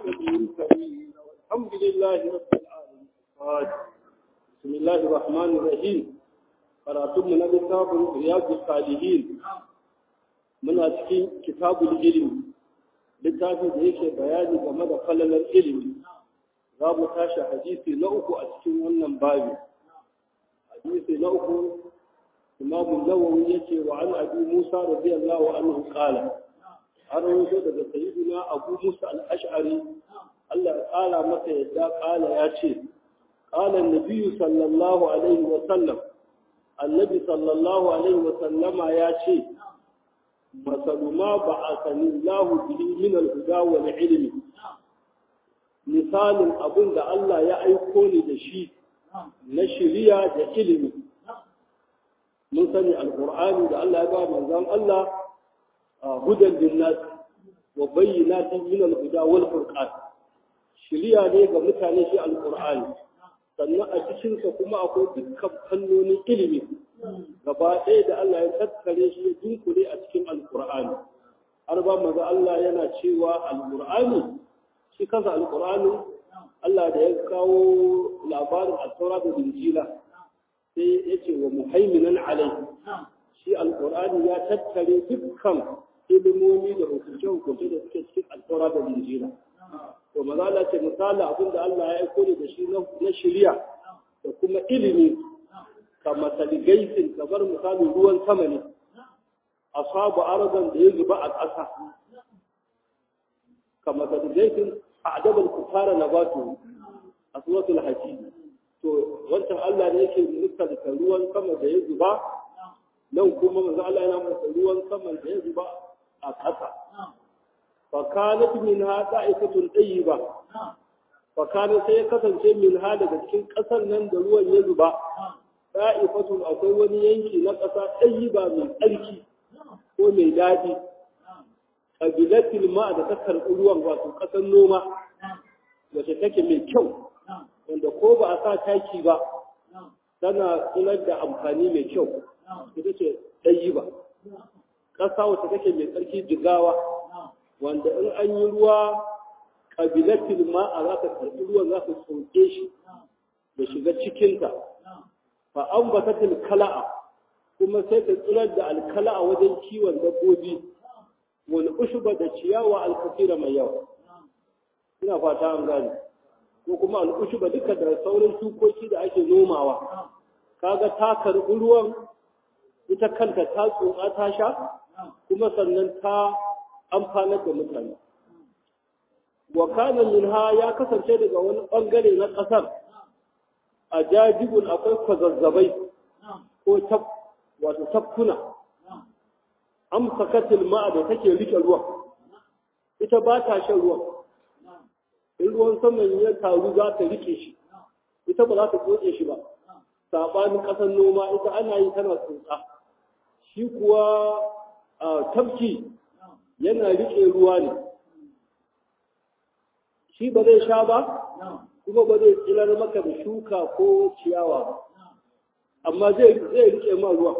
المرسلين والحمد لله رب العالمين بسم الله الرحمن الرحيم karatun mu na littafin riyadu salihin muna cikin kitabul ilmi littafin da yake bayani game da falalar ilimi za mu tashi hadisi na uku a cikin wannan babi hadisi na uku imam nawawi yake wa an abi musa radiyallahu anhu qala har wato daga sayyidina abu musa al-ash'ari Allah ya kala masa yadda kala ya ce qala an-nabi sallallahu alaihi wa sallam annabi sallallahu alaihi wa sallama ya ce masalu ma ba'athani Allah bihi min al-huda wal ilmi misalin abin da Allah ya aiko ni da shi na shiriya da ilimi mun sani alqur'ani da Allah ya ba manzon Allah hudan linnas wa bayyinatin min al-huda wal furqan shiriya ne ga mutane shi alqur'ani sannan a cikinsa kuma akwai dukkan fannonin ilimi gaba ɗaya da Allah ya tattare shi ya dunkule a cikin alkur'ani har ba maza Allah yana cewa alkur'ani shi kansa alkur'ani Allah da ya kawo labarin altaura da injila sai ya ce wa muhaiminan alai shi alkur'ani ya tattare dukkan ilimomi da hukunce-hukunce da suke cikin altaura da injila to maza Allah ce misali abin da Allah ya aiko da shi na shirya da kuma ilimi ka masali gaisin kamar misalin ruwan sama ne asabu arzan da ya zuba a ƙasa ka masali gaisin a adabar kufara na batu a suratul haji to wancan Allah ne yake misalta ruwan sama da ya zuba nan kuma maza Allah yana masa ruwan sama da ya zuba a ƙasa فكانت منها طائفة طيبة فكانت sai ya kasance min ha daga cikin ƙasar nan da ruwan ya zuba ta'ifatun akwai wani yanki na ƙasa ɗayyiba mai tsarki ko mai daɗi ƙabilatil ma da ta karɓi ruwan wato ƙasar noma wacce take mai kyau wanda ko ba a sa taki ba tana tsinar da amfani mai kyau ita ce ɗayyiba ƙasa wacce take mai tsarki jigawa wanda in an yi ruwa ƙabilatin ma'a za ta karɓi ruwan za ta sauke shi da shiga cikinta fa an ba ta kala'a kuma sai ta tsirar da alkala'a wajen kiwon dabbobi wani ushuba da ciyawa alkafira mai yawa ina fata an gane ko kuma al'ushuba duka da sauran shukoki da ake nomawa kaga ta karɓi ruwan ita kanta ta tsotsa ta sha kuma sannan ta amfanar da mutane. Wa kana minha ya kasance daga wani ɓangare na ƙasar a jajibun akwai kwazazzabai ko tab wato tafkuna. Amsa katil ma'a da take rike ruwan, ita ba ta shan ruwan. In ruwan saman ya taru za ta rike shi, ita ba za ta tsotse shi ba. Saɓanin ƙasar noma ita ana yi tana tsotsa. Shi kuwa tafki yana riƙe ruwa ne shi ba zai sha ba kuma ba zai tsilar maka da shuka ko ciyawa ba amma zai riƙe ma ruwa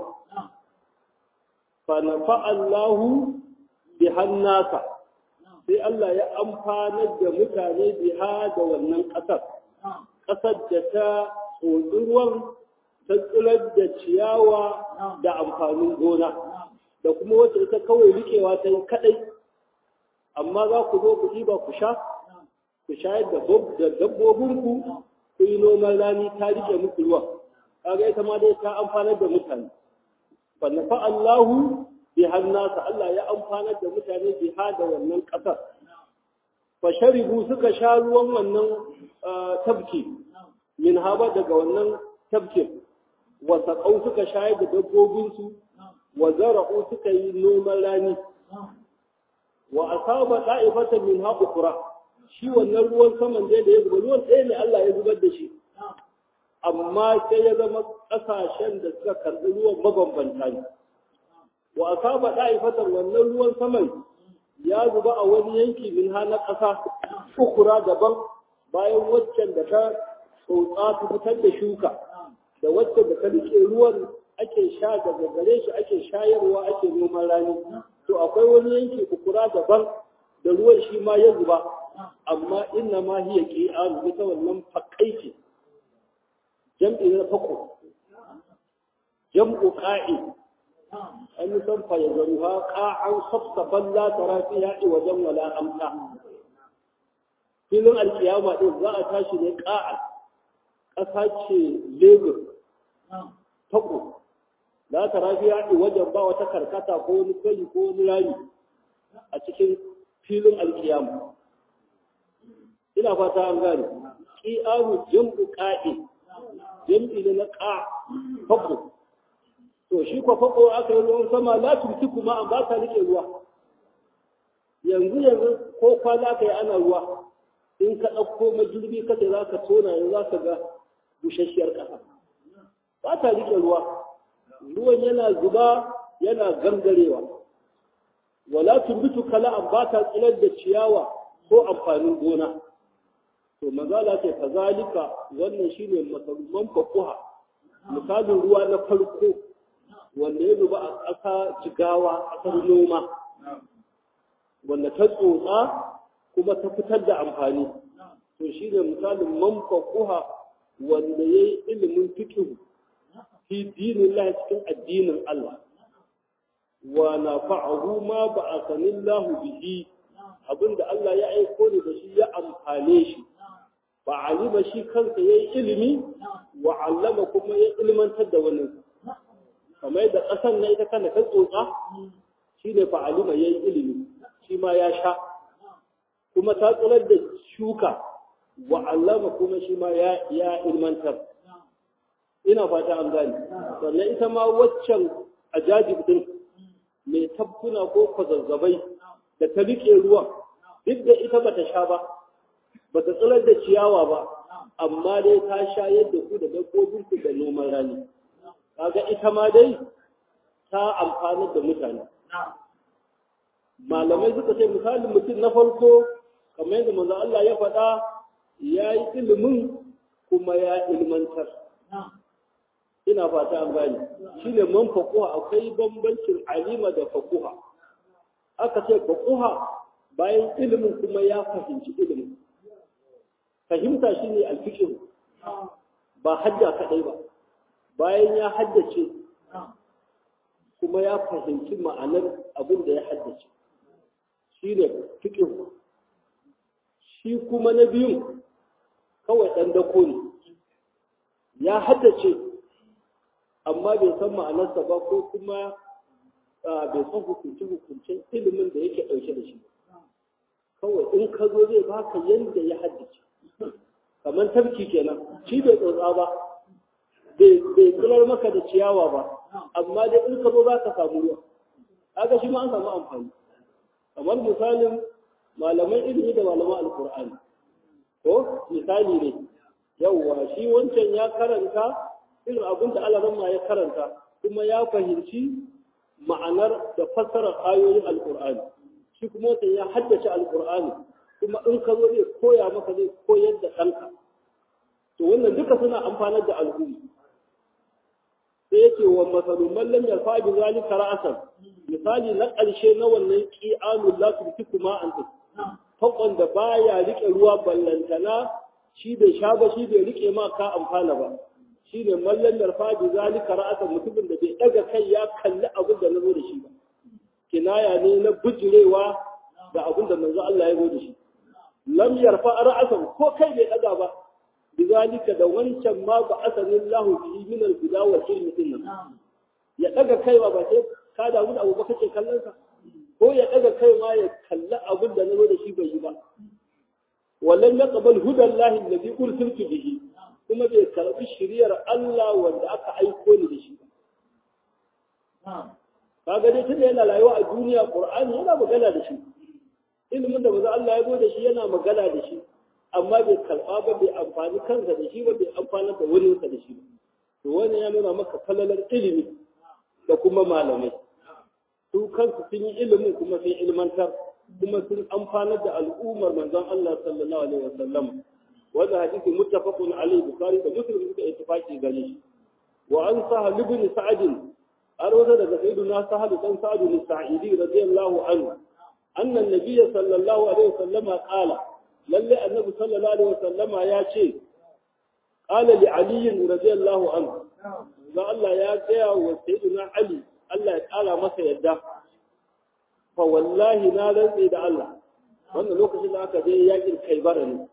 fa nafa Allahu bi hannasa sai Allah ya amfanar da mutane biha da wannan ƙasar ƙasar da ta tsotsi ruwan ta tsilar da ciyawa da amfanin gona da kuma wacce ita kawai rikewa ta yi kadai amma za ku zo ku ɗiba ku sha ku shayar da dabbobinku ku yi noman rani ta rike muku ruwa kaga ita ma dai ta amfanar da mutane fa nafa Allahu bi hannasa Allah ya amfanar da mutane bi ha da wannan ƙasar fa sharibu suka sha ruwan wannan tabki min haba daga wannan tabkin wa saqau suka shayar da dabbobinsu wa zara'u suka yi noman rani wa asaba da'ifatan min haƙukura shi wannan ruwan saman da ya zuba ruwan ɗaya ne Allah ya zubar da shi amma sai ya zama ƙasashen da suka karɓi ruwan mabambanta ne wa asaba da'ifatan wannan ruwan saman ya zuba a wani yanki min ha na ƙasa ukura daban bayan waccan da ta tsotsa ta fitar da shuka da waccan da ta rike ruwan ake sha daga gare shi ake shayarwa ake noman rani to akwai wani yanki ukura daban da ruwan shi ma ya zuba amma inna ma hiya qi'an ita wannan fakai ce jam'i na fako jam'u qa'i an yi san fa yazaruha qa'an safsafan la tara fiha wajen wala amta filin alkiyama din za a tashi ne qa'a ƙasa ce lebur fako la tara fiha wajen ba wata karkata ko wani kwali ko wani rami a cikin filin alkiyama ina fata an gane ƙi'amu jam'u ƙa'i jam'i ne na ƙa fako to shi kwa fako aka yi ruwan sama la tuti kuma an ba ta rike ruwa yanzu yanzu ko kwana aka yi ana ruwa in ka ɗauko majirbi ka ce za ka tona yanzu za ka ga busasshiyar ƙasa ba ta rike ruwa ruwan yana zuba yana gangarewa wala tumbitu kala'an ba ta tsilar da ciyawa ko amfanin gona to mazala ce kazalika wannan shine masaruman fakuha misalin ruwa na farko wanda ya zuba a ƙasa jigawa ƙasar noma wanda ta tsotsa kuma ta fitar da amfani to shine misalin man fakuha wanda ya yi ilimin fikihu fi dinin Allah cikin addinin Allah wa na fa'ahu ma ba a sanin lahu bihi abinda Allah ya aiko ni da shi ya amfane shi ba alima shi kansa ya yi ilimi wa allama kuma ya ilmantar da wani kamar da ƙasar na ita kana ta tsotsa shi ne fa alima ya yi ilimi shi ma ya sha kuma ta tsirar da shuka wa allama kuma shi ma ya ilmantar ina fata an gane sannan ita ma waccan ajajib din mai tabkuna ko kwazazzabai da ta riƙe ruwan duk da ita bata sha ba bata tsirar da ciyawa ba amma dai ta sha yadda ku da dabbobin ku da noman rani kaga ita ma dai ta amfani da mutane malamai suka ce misalin mutum na farko kamar yadda manzo Allah ya faɗa ya yi ilimin kuma ya ilmantar ina fata an gane shine man fakuha akwai bambancin alima da fakuha aka ce fakuha bayan ilimin kuma ya fahimci ilimin fahimta shine alfiqh ba hadda kadai ba bayan ya haddace kuma ya fahimci ma'anar abin da ya haddace shine fiqh shi kuma na biyu kawai dan dako ne ya haddace amma bai san ma'anarsa ba ko kuma bai san hukunce-hukuncen ilimin da yake ɗauke da shi kawai in ka zo zai baka yadda ya haddace kamar tafki kenan shi bai tsotsa ba bai tsirar maka da ciyawa ba amma dai in ka zo za ka samu ruwa haka shi ma an samu amfani kamar misalin malaman ilimi da malaman alkur'ani ko misali ne yauwa shi wancan ya karanta irin abin da alaramma ya karanta kuma ya fahimci ma'anar da fassarar ayoyin alkur'ani shi kuma wata ya haddace alkur'ani kuma in ka zo zai koya maka zai koyar da ɗanka to wannan duka suna amfanar da al'umma sai yake wa masalun mallam ya fa'i zalika ra'asan misali na ƙarshe na wannan qi'anul la tufiku ma an fakon da baya rike ruwa ballantana shi bai sha ba shi bai rike ma ka amfana ba shi ne mallan yarfa bi zalika ra'asan mutumin da bai daga kai ya kalli abin da nazo da shi ba kinaya ne na bujirewa da abin da manzo Allah ya zo da shi lam yarfa ra'asan ko kai bai daga ba bi zalika da wancan ma ba asanin lahu bihi min al-huda wal ilmi din ya daga kai ba sai ka damu da abu ba kake kallon sa ko ya daga kai ma ya kalli abin da nazo da shi bai yi ba wallan yaqbal hudan lahi alladhi ursiltu bihi kuma bai karbi shiriyar Allah wanda aka aiko ni da shi ba. Kaga dai tunda yana rayuwa a duniya Qur'ani yana magana da shi. Ilimin da maza Allah ya zo da shi yana magana da shi, amma bai karɓa ba bai amfani kansa da shi ba bai amfani da wurinsa da shi ba. To wannan ya nuna maka falalar ilimi da kuma malamai. Su kansu sun yi ilimin kuma sun ilmantar kuma sun amfanar da al'ummar manzon Allah sallallahu alaihi wasallam. وهذا حديث متفق عليه البخاري ومسلم في اتفاق gare وعن سهل بن سعد أروى ذلك سيدنا سهل بن سعد السعيدي رضي الله عنه أن النبي صلى الله عليه وسلم قال lalle annabi sallallahu alaihi wasallama ya ce qala li ali radiyallahu anhu ga Allah ya gaya wa sayyidina ali Allah ya kara masa yadda fa wallahi na rantsi da Allah wannan lokacin da aka je yakin kaibara ne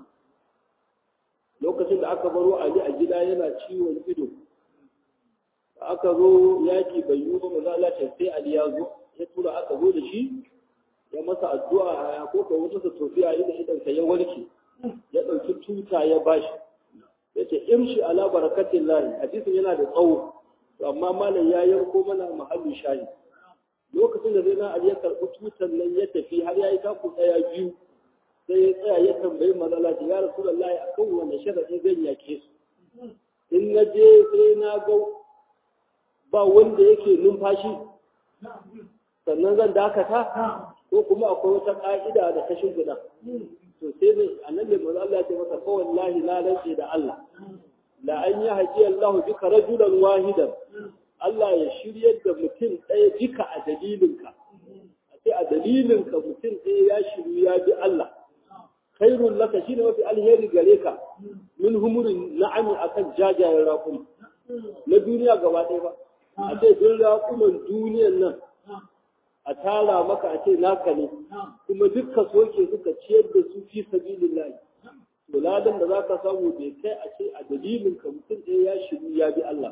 lokacin da aka baro ali a gida yana ciwon ido aka zo yaki bai yi ba maza Allah sai ali ya zo ya tura aka zo da shi ya masa addu'a ya koka wata sa tofiya inda idansa ya warke ya ɗauki tuta ya bashi ya ce imshi ala barakatin lahi hadisin yana da tsawo amma malam ya yanko mana mahallin shayi lokacin da zai na ali ya karɓi tutan nan ya tafi har ya yi taku ɗaya biyu sai ya tsaya ya tambayi mazala ya rasulullahi akan wanda sharaɗi zan yake su in na je sai na ga ba wanda yake numfashi sannan zan dakata ko kuma akwai wata ƙa'ida da ta shimfiɗa to sai ne annabi manzo Allah ya ce masa fa wallahi la rance da Allah la an yi haji Allah bika rajulan wahidan Allah ya shiryar da mutum ɗaya bika a dalilinka a ce a dalilinka mutum ɗaya ya shiru ya bi Allah khairun laka shine mafi alheri gare ka min humurin na'ami akan jajayen raƙuma na duniya gaba ɗaya ba a ce duk raƙuman duniyan nan a tara maka a ce naka ne kuma dukka soke suka ciyar da su fi sabilin layi buladan da za ka samu bai kai a ce a dalilin ka mutum ɗaya ya shiru ya bi Allah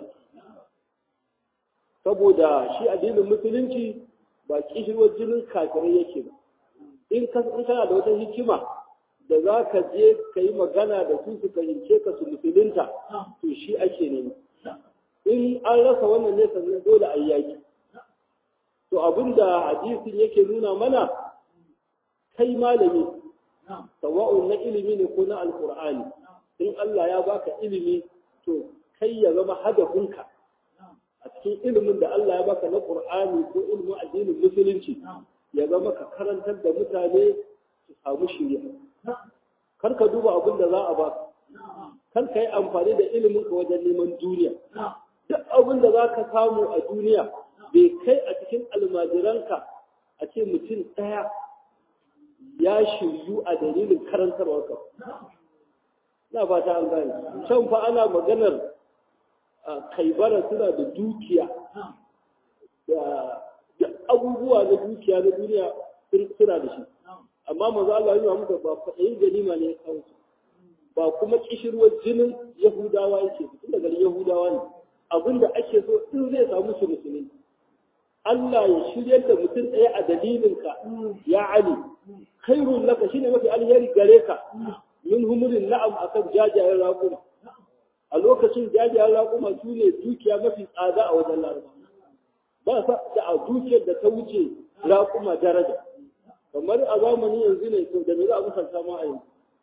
saboda shi addinin musulunci ba kishirwar jinin kafirai yake ba in kana da wata hikima da za ka je ka yi magana da su su fahimce ka su musulunta to shi ake nema in an rasa wannan ne sannan dole a yi yaki to abinda hadisin yake nuna mana kai malami sawa'un na ilimi ne ko na alkur'ani in Allah ya baka ilimi to kai ya zama hadafinka a cikin ilimin da Allah ya baka na qur'ani ko ilimin addinin musulunci ya zama ka karantar da mutane su samu shiriya kar ka duba abin da za a baka kar ka yi amfani da ilimin ka wajen neman duniya duk abin da za ka samu a duniya bai kai a cikin almajiranka a ce mutum ɗaya ya shiryu a dalilin karantarwarka na fata an gane can fa ana maganar kaibara suna da dukiya da abubuwa na dukiya na duniya suna da shi amma maza Allah yi muka ba faɗayin ganima ne ya kawo ba kuma kishirwar jinin yahudawa yake tun daga yahudawa ne abinda ake so in zai samu su musulmi Allah ya shirya da mutum ɗaya a dalilinka ya Ali khairun laka shine mafi alheri gare ka min humurin na'am akan jajayen raƙuma a lokacin jajayen raƙuma su ne dukiya mafi tsada a wajen laraba ba sa da a dukiyar da ta wuce raƙuma daraja kamar a zamanin yanzu ne to da me za a musanta ma a yanzu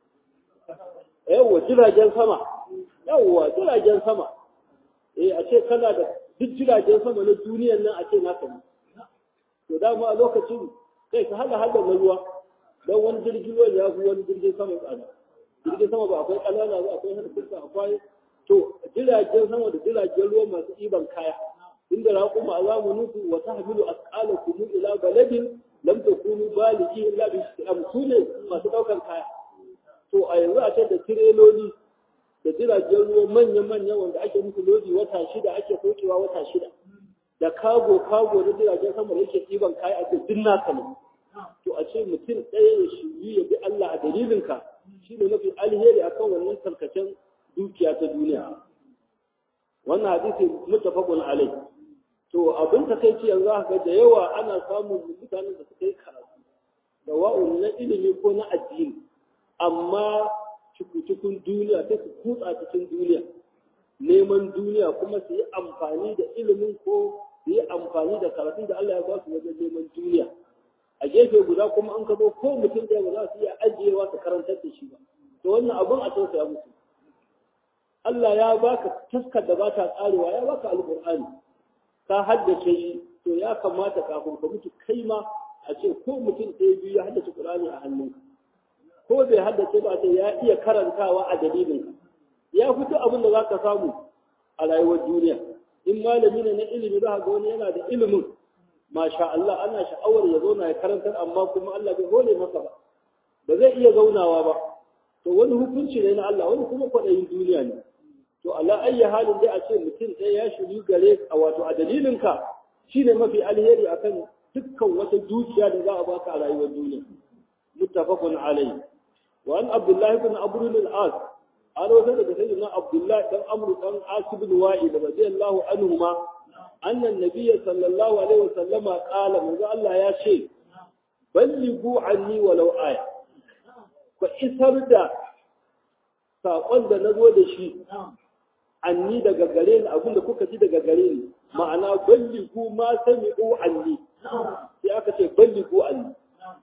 yawwa jiragen sama yawwa jiragen sama eh a ce kana da duk jiragen sama na duniyan nan a ce naka ne to dama a lokacin kai ka hada hada na ruwa don wani jirgin ruwan ya fi wani jirgin sama tsada jirgin sama ba akwai ƙanana ba akwai harfinsa akwai to jiragen sama da jiragen ruwa masu ɗiban kaya inda raƙuma a zamanin su wata hamilu asƙala kunu ila baladin lam takunu baligi illa bi shi'am su ne masu ɗaukar kaya to a yanzu a ce da tireloli da jiragen ruwa manya-manya wanda ake musu lodi wata shida ake sokewa wata shida da kago kago da jiragen sama da yake ɗiban kaya a cikin naka ne to a ce mutum ɗaya ya shiryu ya bi Allah a dalilinka shi ne mafi alheri akan wannan tarkacen dukiya ta duniya wannan hadisi mutafaqun alai to abin ta kai yanzu haka da yawa ana samun mutanen da suka yi karatu da wa'un na ilimi ko na addini amma cikin duniya sai su kutsa cikin duniya neman duniya kuma su yi amfani da ilimin ko su yi amfani da karatun da Allah ya ba su wajen neman duniya a gefe guda kuma an kabo ko mutum ɗaya ba za su iya ajiyewa su karantar da shi ba to wannan abun a tausaya musu Allah ya baka taskar da ba ta tsarewa ya baka alƙur'ani ka haddace shi to ya kamata kafin ka mutu kai ma a ce ko mutum ɗaya biyu ya haddace Qur'ani a hannunka ko bai haddace ba sai ya iya karantawa a dalilin ya fito abin da zaka samu a rayuwar duniya in malami ne na ilimi za ga wani yana da ilimin masha Allah ana sha'awar ya zauna ya karantar amma kuma Allah bai hore masa ba ba zai iya zaunawa ba to wani hukunci ne na Allah wani kuma kwaɗayin duniya ne to ala ayyi halin dai a ce mutum ɗaya ya shiru gare a wato a dalilinka shine mafi alheri akan dukkan wata dukiya da za a baka a rayuwar duniya muttafaqun alayhi wa an abdullahi ibn amr al-as an wata daga sayyidina abdullahi dan amr dan as ibn wa'il radiyallahu anhuma anna an-nabiy sallallahu alaihi wa sallama qala manzo Allah ya ce ballighu anni walau aya ku isar da saƙon da na zo da shi anni daga gare ni abinda kuka ji daga gare ni ma'ana balligu ma sami'u anni sai aka ce balligu anni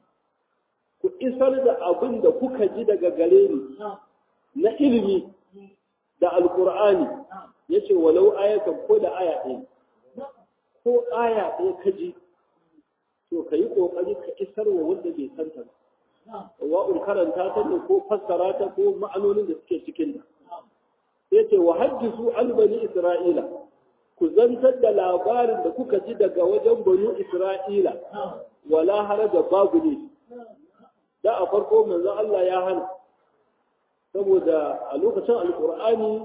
ku isar da abin da kuka ji daga gare ni na ilimi da alkur'ani yace walau ayatan ko da aya ɗaya ko aya ɗaya ka ji to ka yi ƙoƙari ka isar wa wanda bai santa ba wa'un karanta ta ne ko fassara ta ko ma'anonin da suke cikin ta sai ce wa hajjisu an bani isra'ila ku zantar da labarin da kuka ji daga wajen bani isra'ila wala haraja babu ne da a farko manzon Allah ya hana saboda a lokacin alkur'ani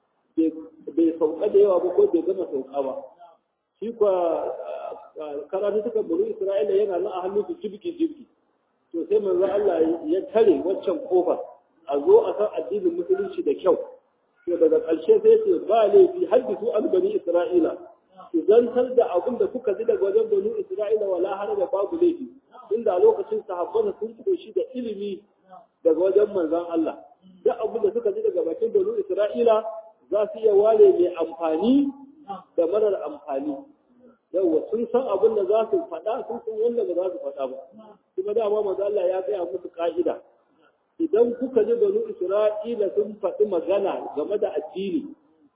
bai sauka da yawa ba ko bai gama sauka ba shi kwa karatu suka bani isra'ila yana nan a hannun su jibgi jibgi to sai manzo Allah ya tare waccan kofa a zo a san addinin musulunci da kyau to daga ƙarshe sai ce ba laifi haddisu an bani isra'ila ku zantar da abin da kuka ji daga wajen bani isra'ila wala har da babu laifi inda a lokacin sahabban sun koshi da ilimi daga wajen manzon Allah duk abin da suka ji daga bakin bani isra'ila za su iya ware mai amfani da marar amfani yawwa sun san abin da za su faɗa sun san wanda ba za su faɗa ba kuma dama manzo Allah ya gaya musu ka'ida idan kuka ji banu Isra'ila sun faɗi magana game da addini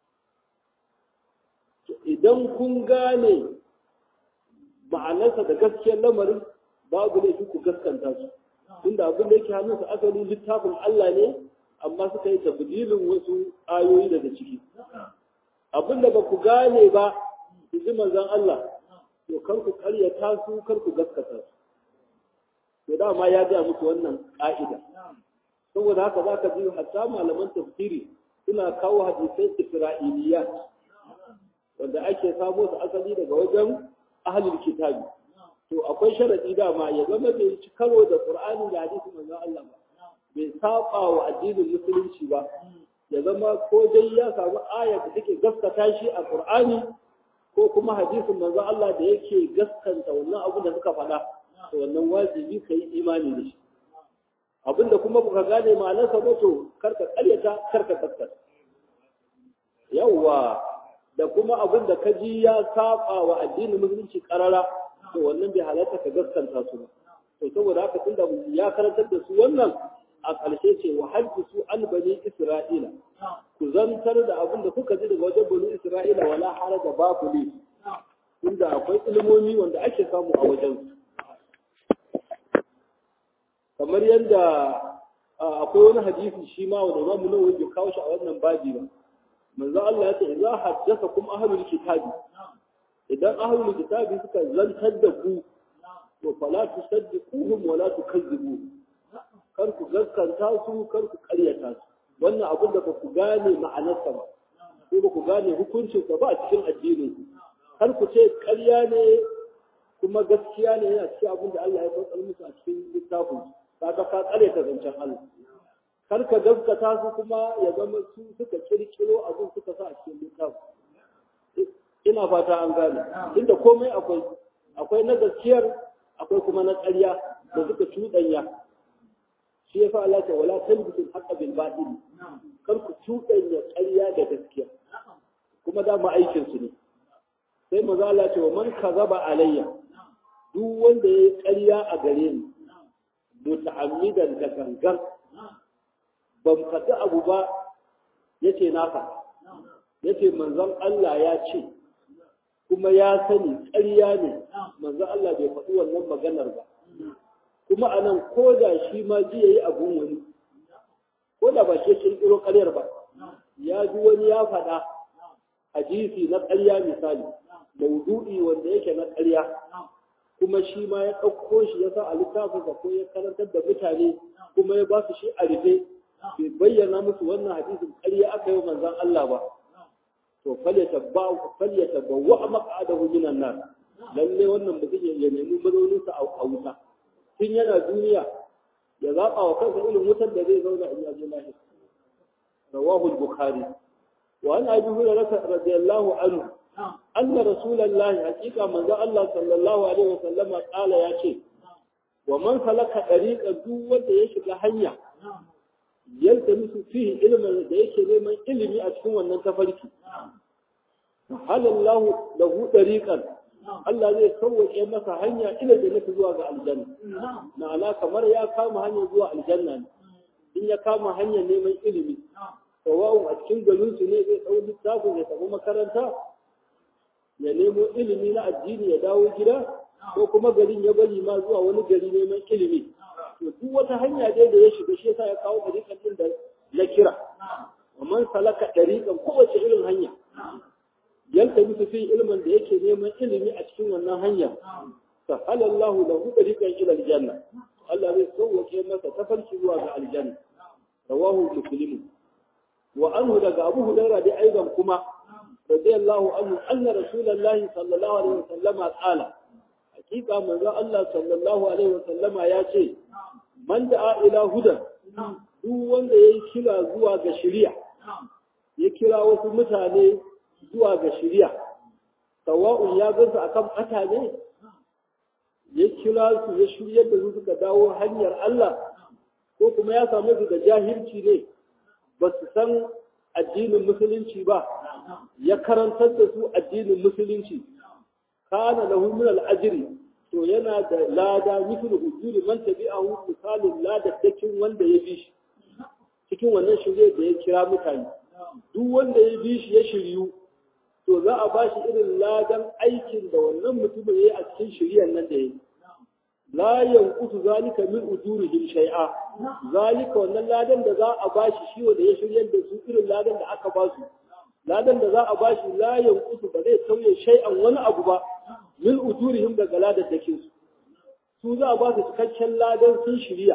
idan kun gane ma'anarsa da gaskiyar lamarin babu ne ku gaskanta su tunda abin da yake hannunsa asali littafin Allah ne amma suka yi tabdilin wasu ayoyi daga ciki abin da ba ku gane ba ji manzon Allah to kar ku karyata su kar ku gaskata su to dama ya ga muku wannan ka'ida saboda haka zaka ji hatta malaman tafsiri suna kawo hadisai isra'iliyat wanda ake samo su asali daga wajen ahlul kitabi to akwai sharadi dama ya zama bai ci karo da qur'ani da hadisi manzon Allah ba bai saba wa addinin musulunci ba ya zama ko dai ya samu aya da take gaskata shi a qur'ani ko kuma hadisin manzo Allah da yake gaskanta wannan abu da suka faɗa to wannan wajibi ka yi imani da shi abinda kuma baka gane ma'anarsa ba to karka karyata karka gaskata yawwa da kuma abin da ka ji ya saba wa addinin musulunci karara to wannan bai halatta ka gaskanta su ba to saboda haka tunda ya karantar da su wannan a ƙarshe ce wa hajjisu an bani isra'ila ku zantar da abin da kuka ji daga wajen bani isra'ila wala haraja babu ne tunda akwai ilimomi wanda ake samu a wajen kamar yadda akwai wani hadisi shi ma wanda zamu nan wanda kawo shi a wannan babi ba manzo Allah ya ce idza haddasa kum ahlul kitabi idan ahlul kitabi suka zantar da ku to fala tusaddiquhum wala tukazzibuhum kar ku gaskanta su kar ku karyata su wannan abin da ba ku gane ma'anarsa ba ko ba ku gane hukuncinsa ba a cikin addinin ku kar ku ce karya ne kuma gaskiya ne yana cikin abin da Allah ya saukar musu a cikin littafin kaga ka tsare ta zancen Allah kar ka gaskata su kuma ya zama su suka kirkiro abin suka sa a cikin littafin ina fata an gane inda komai akwai akwai na gaskiyar akwai kuma na ƙarya da suka cuɗanya shi yasa Allah ta wala talbisul haqqa bil batil kar ku cuɗanya ƙarya da gaskiya kuma da ma aikin su ne sai maza Allah ce wa man kazaba alayya duk wanda yayi ƙarya a gare ni muta'ammidan da gangan ban faɗi abu ba yace na faɗa yace manzon Allah ya ce kuma ya sani ƙarya ne manzon Allah bai faɗi wannan maganar ba kuma a nan ko da shi ma ji ya yi abun wani ko da ba shi kirkiro ƙaryar ba ya ji wani ya faɗa hadisi na ƙarya misali maudu'i wanda yake na ƙarya kuma shi ma ya ɗauko shi ya sa a littafinsa ko ya karantar da mutane kuma ya ba su shi a rufe bai bayyana musu wannan hadisin ƙarya aka yi manzon Allah ba to falyatabawwa a maq'adahu minan nar lalle wannan mutum ya nemi mazauninsa a wuta tun yana duniya ya zaɓa wa kansa irin wutar da zai zauna in yaje lahir rawahu al-bukhari wa an abi hurairah radiyallahu anhu anna rasulullahi haqiqa manzo Allah sallallahu alaihi wa sallama qala yace wa man salaka dariqa duk wanda ya shiga hanya yalta musu fihi ilmin da yake neman ilimi a cikin wannan tafarki halallahu lahu dariqan Allah zai sauwaƙe masa hanya ila da nufi zuwa ga aljanna ma'ana kamar ya kama hanyar zuwa aljanna ne in ya kama hanyar neman ilimi sawa'un a cikin garin su ne zai ɗau littafin ya tafi makaranta ya nemo ilimi na addini ya dawo gida ko kuma garin ya bari ma zuwa wani gari neman ilimi to duk wata hanya dai da ya shiga shi yasa ya kawo ɗariƙan ɗin da na kira man salaka ɗariƙan kowace irin hanya yalta musu fi ilmin da yake neman ilimi a cikin wannan hanya sahala Allah lahu tariqan ila aljanna Allah zai sauwake masa tafarki zuwa ga aljanna rawahu muslim wa anhu daga Abu Hurairah dai aidan kuma radiyallahu anhu anna rasulullahi sallallahu alaihi wasallam qala hakika manzo Allah sallallahu alaihi wasallam ya ce man da'a ila hudan duk wanda yayi kira zuwa ga shari'a ya kira wasu mutane zuwa ga shirya sawa'un ya gansu akan bata ne ya kira su ya shiryar da su suka dawo hanyar Allah ko kuma ya samu su da jahilci ne ba su san addinin musulunci ba ya karantar da su addinin musulunci kana lahu min al-ajri to yana da lada mithlu ujuri man tabi'ahu misalin ladaddakin wanda ya bi shi cikin wannan shirye da ya kira mutane duk wanda ya bi shi ya shiryu to za a ba shi irin ladan aikin da wannan mutumin ya yi a cikin shiriyar nan da ya yi. La yankutu zalika min ujurihim shay'a zalika wannan ladan da za a ba shi shi wanda ya shiryar da su irin ladan da aka ba su ladan da za a ba shi la yankutu ba zai sauye shay'an wani abu ba min ujurihim daga ladan da su su za a ba su cikakken ladan sun shirya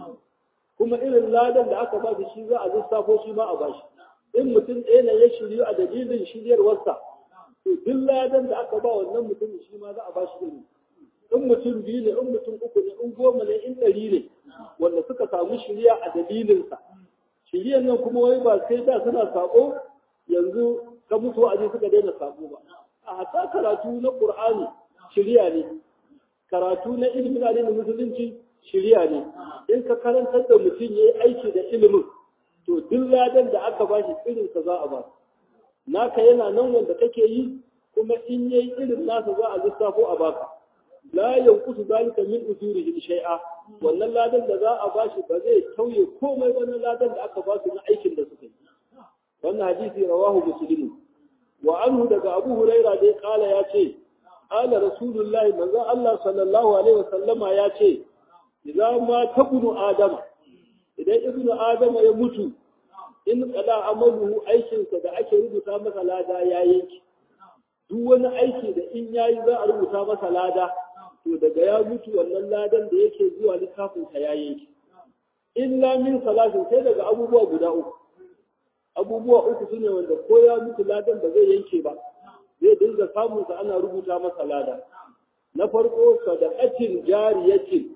kuma irin ladan da aka ba su shi za a lissafo shi ma a ba shi in mutum ɗaya ne ya shiryu a dalilin shiryarwarsa to duk ladan da aka ba wannan mutum shi ma za a ba shi iri in mutum biyu ne in mutum uku ne in goma ne in ɗari ne wanda suka samu shirya a dalilinsa shiryar nan kuma wai ba sai da suna saƙo yanzu ka musu wa'azi suka daina saƙo ba a hata karatu na ƙur'ani shirya ne karatu na ilimin addinin musulunci shirya ne in ka karantar da mutum ya yi aiki da ilimin to duk ladan da aka bashi irin sa za a ba naka yana nan wanda kake yi kuma in yayi irin nasa za a lissafo a baka la yanqusu zalika min ujurihi shay'a wannan ladan da za a bashi ba zai tauye komai wannan ladan da aka basu na aikin da suka yi wannan hadisi rawahu muslim wa anhu daga abu huraira dai kala ya ce qala rasulullahi manzo Allah sallallahu alaihi wasallama ya ce idan ma tabunu adama idan ibnu adama ya mutu in kada amaluhu aikinsa da ake rubuta masa lada ya yanki duk wani aiki da in yayi za a rubuta masa lada to daga ya mutu wannan ladan da yake zuwa littafin sa ya yanki illa min salatin sai daga abubuwa guda uku abubuwa uku sune wanda ko ya mutu ladan ba zai yanke ba zai dinga samun sa ana rubuta masa lada na farko sadaqatin jariyatin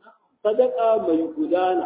sadaka mai gudana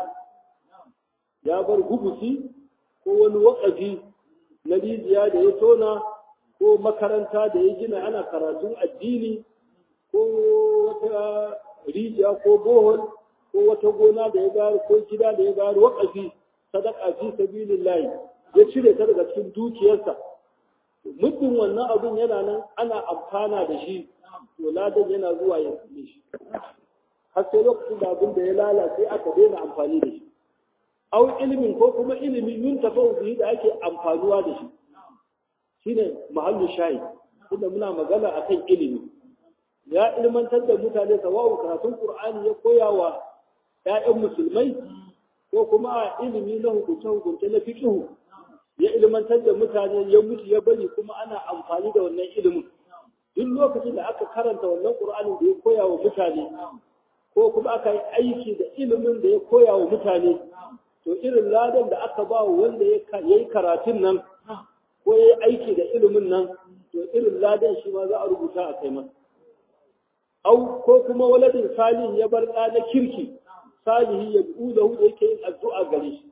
ya bar hubusi ko wani wakafi na rijiya da ya tona ko makaranta da ya gina ana karatun addini ko wata rijiya ko bohol ko wata gona da ya bayar ko gida da ya bayar wakafi sadaka fi sabilillahi ya cire ta daga cikin dukiyarsa muddin wannan abin yana nan ana amfana da shi to ladan yana zuwa ya same shi har sai lokacin da abin da ya lalace aka daina amfani da shi au ilimin ko kuma ilimin yun tafau bihi da ake amfanuwa da shi shine mahallu shayi tunda muna magana akan ilimi ya ilmantar da mutane sawa'u karatun qur'ani ya koya wa ƴaƴan musulmai ko kuma a ilimi na hukunce hukunce na fiqh ya ilmantar da mutane ya mutu ya bari kuma ana amfani da wannan ilimin duk lokacin da aka karanta wannan qur'anin da ya koya wa mutane ko kuma aka yi aiki da ilimin da ya koya wa mutane to irin ladan da aka ba wanda ya yi karatun nan ko ya yi aiki da ilimin nan to irin ladan shi ma za a rubuta a kai masa au ko kuma waladin salihin ya bar ɗa na kirki salihi ya du'u da da yake yin addu'a gare shi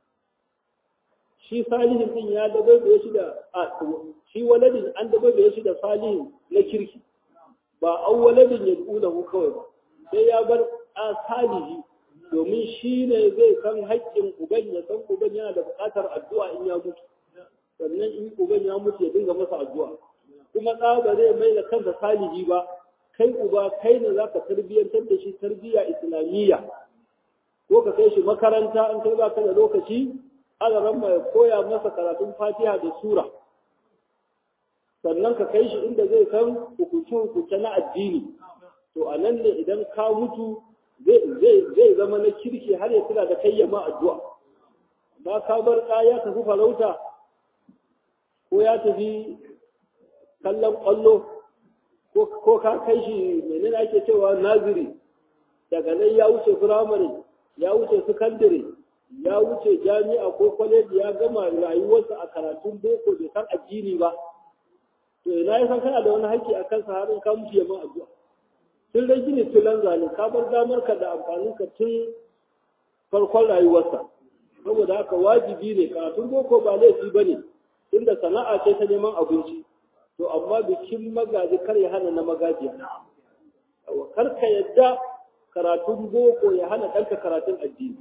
shi salihin din ya dabaibaye shi da shi waladin an dabaibaye shi da salihin na kirki ba au waladin ya du'u da kawai ba sai ya bar ɗa salihi domin shi ne zai san haƙƙin uban ya san uban yana da buƙatar addu'a in ya mutu sannan in uban ya mutu ya dinga masa addu'a kuma ɗa ba zai mai da kansa salihi ba kai uba kai ne za ka tarbiyyantar da shi tarbiyya islamiyya ko ka kai shi makaranta in kai ba ka da lokaci alaran mai koya masa karatun fatiha da sura sannan ka kai shi inda zai san hukunce-hukunce na addini to a nan ne idan ka mutu zai zama na kirki har ya tuna da kayyama addu'a ba ka bar ɗa ya tafi farauta ko ya tafi kallon ƙwallo ko ka kai shi menene ake cewa naziri daga nan ya wuce firamare ya wuce sakandare ya wuce jami'a ko kwaleji ya gama rayuwarsa a karatun boko bai san addini ba to ina ya san kana da wani haƙƙi a kansa har in ka mutu ya man addu'a tun da gini tulan zane ka bar damar ka da amfanin ka tun farkon rayuwarsa saboda haka wajibi ne karatun boko ba laifi ba ne tunda sana'a ce ta neman abinci to amma bikin magaji kar ya hana na magajiya kar ka yadda karatun boko ya hana ɗanka karatun addini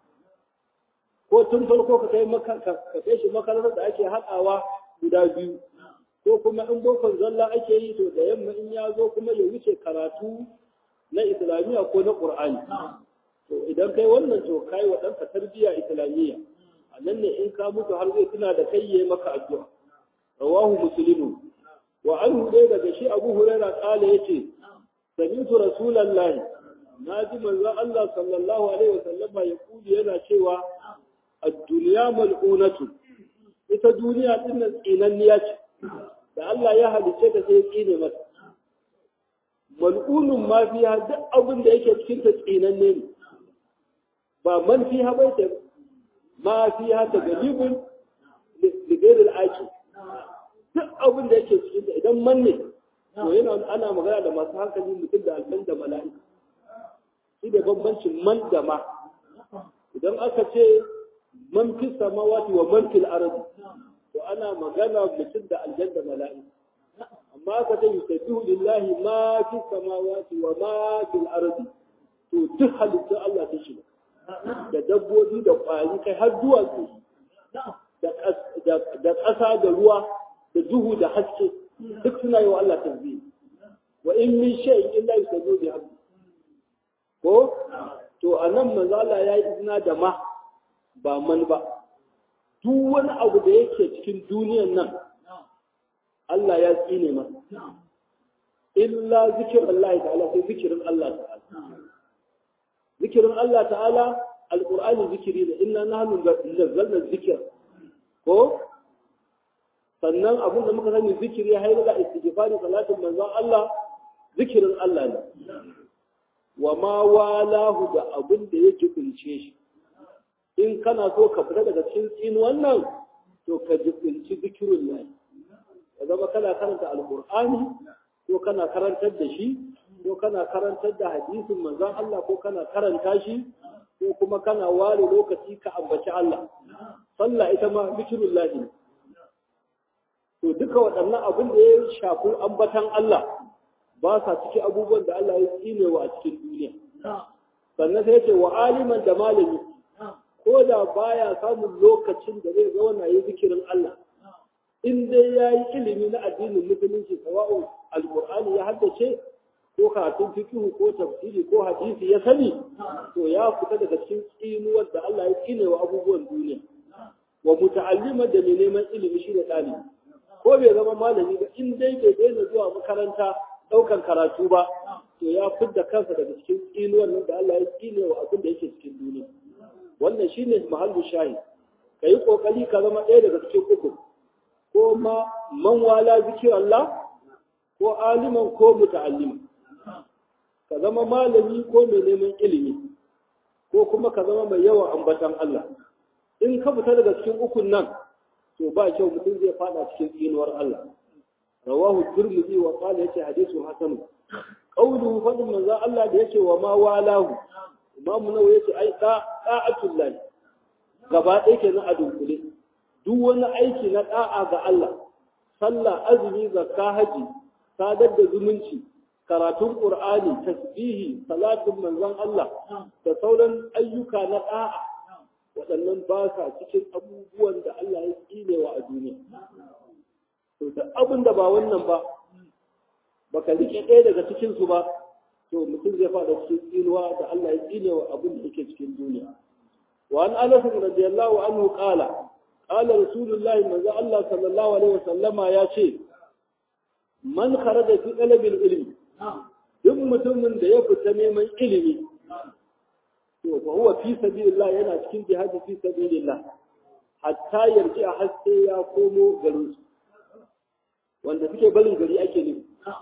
ko tun farko ka kai ka kai shi makarantar da ake haɗawa guda biyu ko kuma in bokon zalla ake yi to da yamma in ya zo kuma ya wuce karatu na islamiyya ko na qur'ani to idan kai wannan to kai wa ɗanka tarbiyya islamiyya a nan ne in ka mutu har zai tuna da kai yayi maka addu'a rawahu muslimu wa anhu dai daga shi abu huraira kala yace sami'tu rasulullahi naji manzo Allah sallallahu alaihi wa sallama ya kuli yana cewa ad-dunya mal'unatu ita duniya din nan tsinanniya ce da Allah ya halice ta sai tsine mata mal'unun ma fiha duk abin da yake cikin ta tsinanne ne ba man fiha bai ta ma fiha ta galibun ligairil aki duk abin da yake cikin idan man ne to yana ana magana da masu hankali mutum da alfan da mala'ika shi da bambancin man da ma idan aka ce man fi samawati wa man fil ardi to ana magana mutum da aljan da mala'ika amma aka ce yusabbihu lillahi ma fi samawati wa ma fil ardi to duk halittun Allah ta shiga da dabbobi da ƙwari kai har duwatsu da ƙasa da ruwa da duhu da haske duk suna yi wa Allah tasbih wa in min shay'in illa yusabbihu bihamdi ko to anan manzo Allah ya yi izina da ma ba man ba duk wani abu da yake cikin duniyan nan Allah ya tsine masa illa zikirin Allah ta'ala sai zikirin Allah ta'ala zikirin Allah ta'ala alqur'ani zikiri ne inna nahnu nazzalna dhikra ko sannan abin da muka sani zikiri ya haila istighfari salatin manzon Allah zikirin Allah ne wa ma walahu da abin da yake kunce shi in kana so ka fita daga cikin tsin wannan to ka jibinci zikirun lahi ya zama kana karanta alqur'ani ko kana karantar da shi ko kana karantar da hadisin manzon Allah ko kana karanta shi ko kuma kana ware lokaci ka ambaci Allah sallah ita ma zikirun lahi to duka waɗannan abin da ya shafi ambatan Allah ba sa ciki abubuwan da Allah ya tsinewa a cikin duniya sannan sai ce wa aliman da malami ko da baya samun lokacin da zai zauna yi zikirin Allah in dai ya yi ilimi na addinin musulunci sawa'un alkur'ani ya haddace ko karatun fikihu ko tafsiri ko hadisi ya sani to ya fita daga cikin tsinuwar da Allah ya tsine wa abubuwan duniya wa muta'allima da mai neman ilimi shi da ɗalibi ko bai zama malami ba in dai bai daina zuwa makaranta ɗaukan karatu ba to ya fidda kansa daga cikin tsinuwar nan da Allah ya tsine wa abin da yake cikin duniya wannan shine mahallu shahi ka yi ƙoƙari ka zama ɗaya daga cikin uku ko ma man wala zikir Allah ko aliman ko muta'alliman ka zama malami ko mai neman ilimi ko kuma ka zama mai yawan ambatan Allah in ka fita daga cikin ukun nan to ba kyau mutum zai fada cikin tsinuwar Allah rawahu tirmidhi wa qala yace hadithu hasan qawluhu fadin manzo Allah da yace wa ma walahu imamu nawawi yace ai da da'atullah gaba ɗaya kenan a dunkule duk wani aiki na da'a ga Allah sallah azumi zakka haji sadar da zumunci karatun qur'ani tasbihi salatin manzon Allah da sauran ayyuka na da'a waɗannan ba sa cikin abubuwan da Allah ya tsinewa a duniya to da abin da ba wannan ba baka rike ɗaya daga cikin su ba to mutum zai fada cikin tsinuwa da Allah ya tsinewa abin da yake cikin duniya wa an anas radiyallahu anhu qala qala rasulullahi manzo Allah sallallahu alaihi wasallama ya ce man kharaja fi talabil ilmi duk mutumin da ya fita neman ilimi to fa huwa fi sabilillah yana cikin jihadi fi sabilillah hatta yarji a haske ya komo garin su wanda suke barin gari ake nufi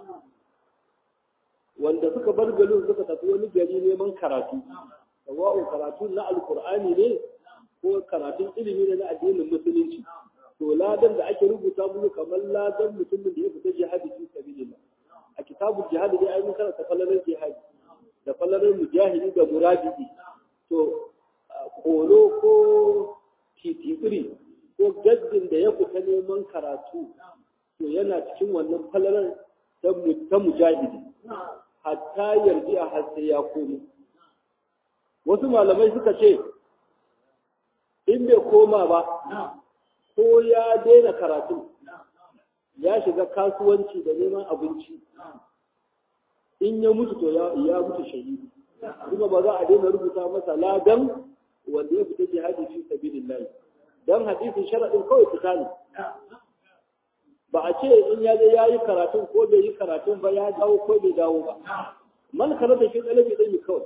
wanda suka bar garin suka tafi wani gari neman karatu sawa'u karatu na alkur'ani ne ko karatun ilimi ne na addinin musulunci to ladan da ake rubuta mu kamar ladan mutumin da ya fita jihadi fi sabilillah a kitabul jihadi dai ai mun karanta falalar jihadi da falalar mujahidi da murabidi to kolo ko titiri ko gaddin da ya fita neman karatu to yana cikin wannan falalar ta mujahidi hatta yarji a har sai ya komo wasu malamai suka ce in bai koma ba ko ya daina karatu ya shiga kasuwanci da neman abinci in ya mutu to ya mutu shahidi kuma ba za a daina rubuta masa ladan wanda ya fita jihadi fi sabilillah dan hadisin sharadin kawai fita ne ba a ce in ya je yayi karatun ko bai yi karatun ba ya dawo ko bai dawo ba man karanta shi dalabi dai kawai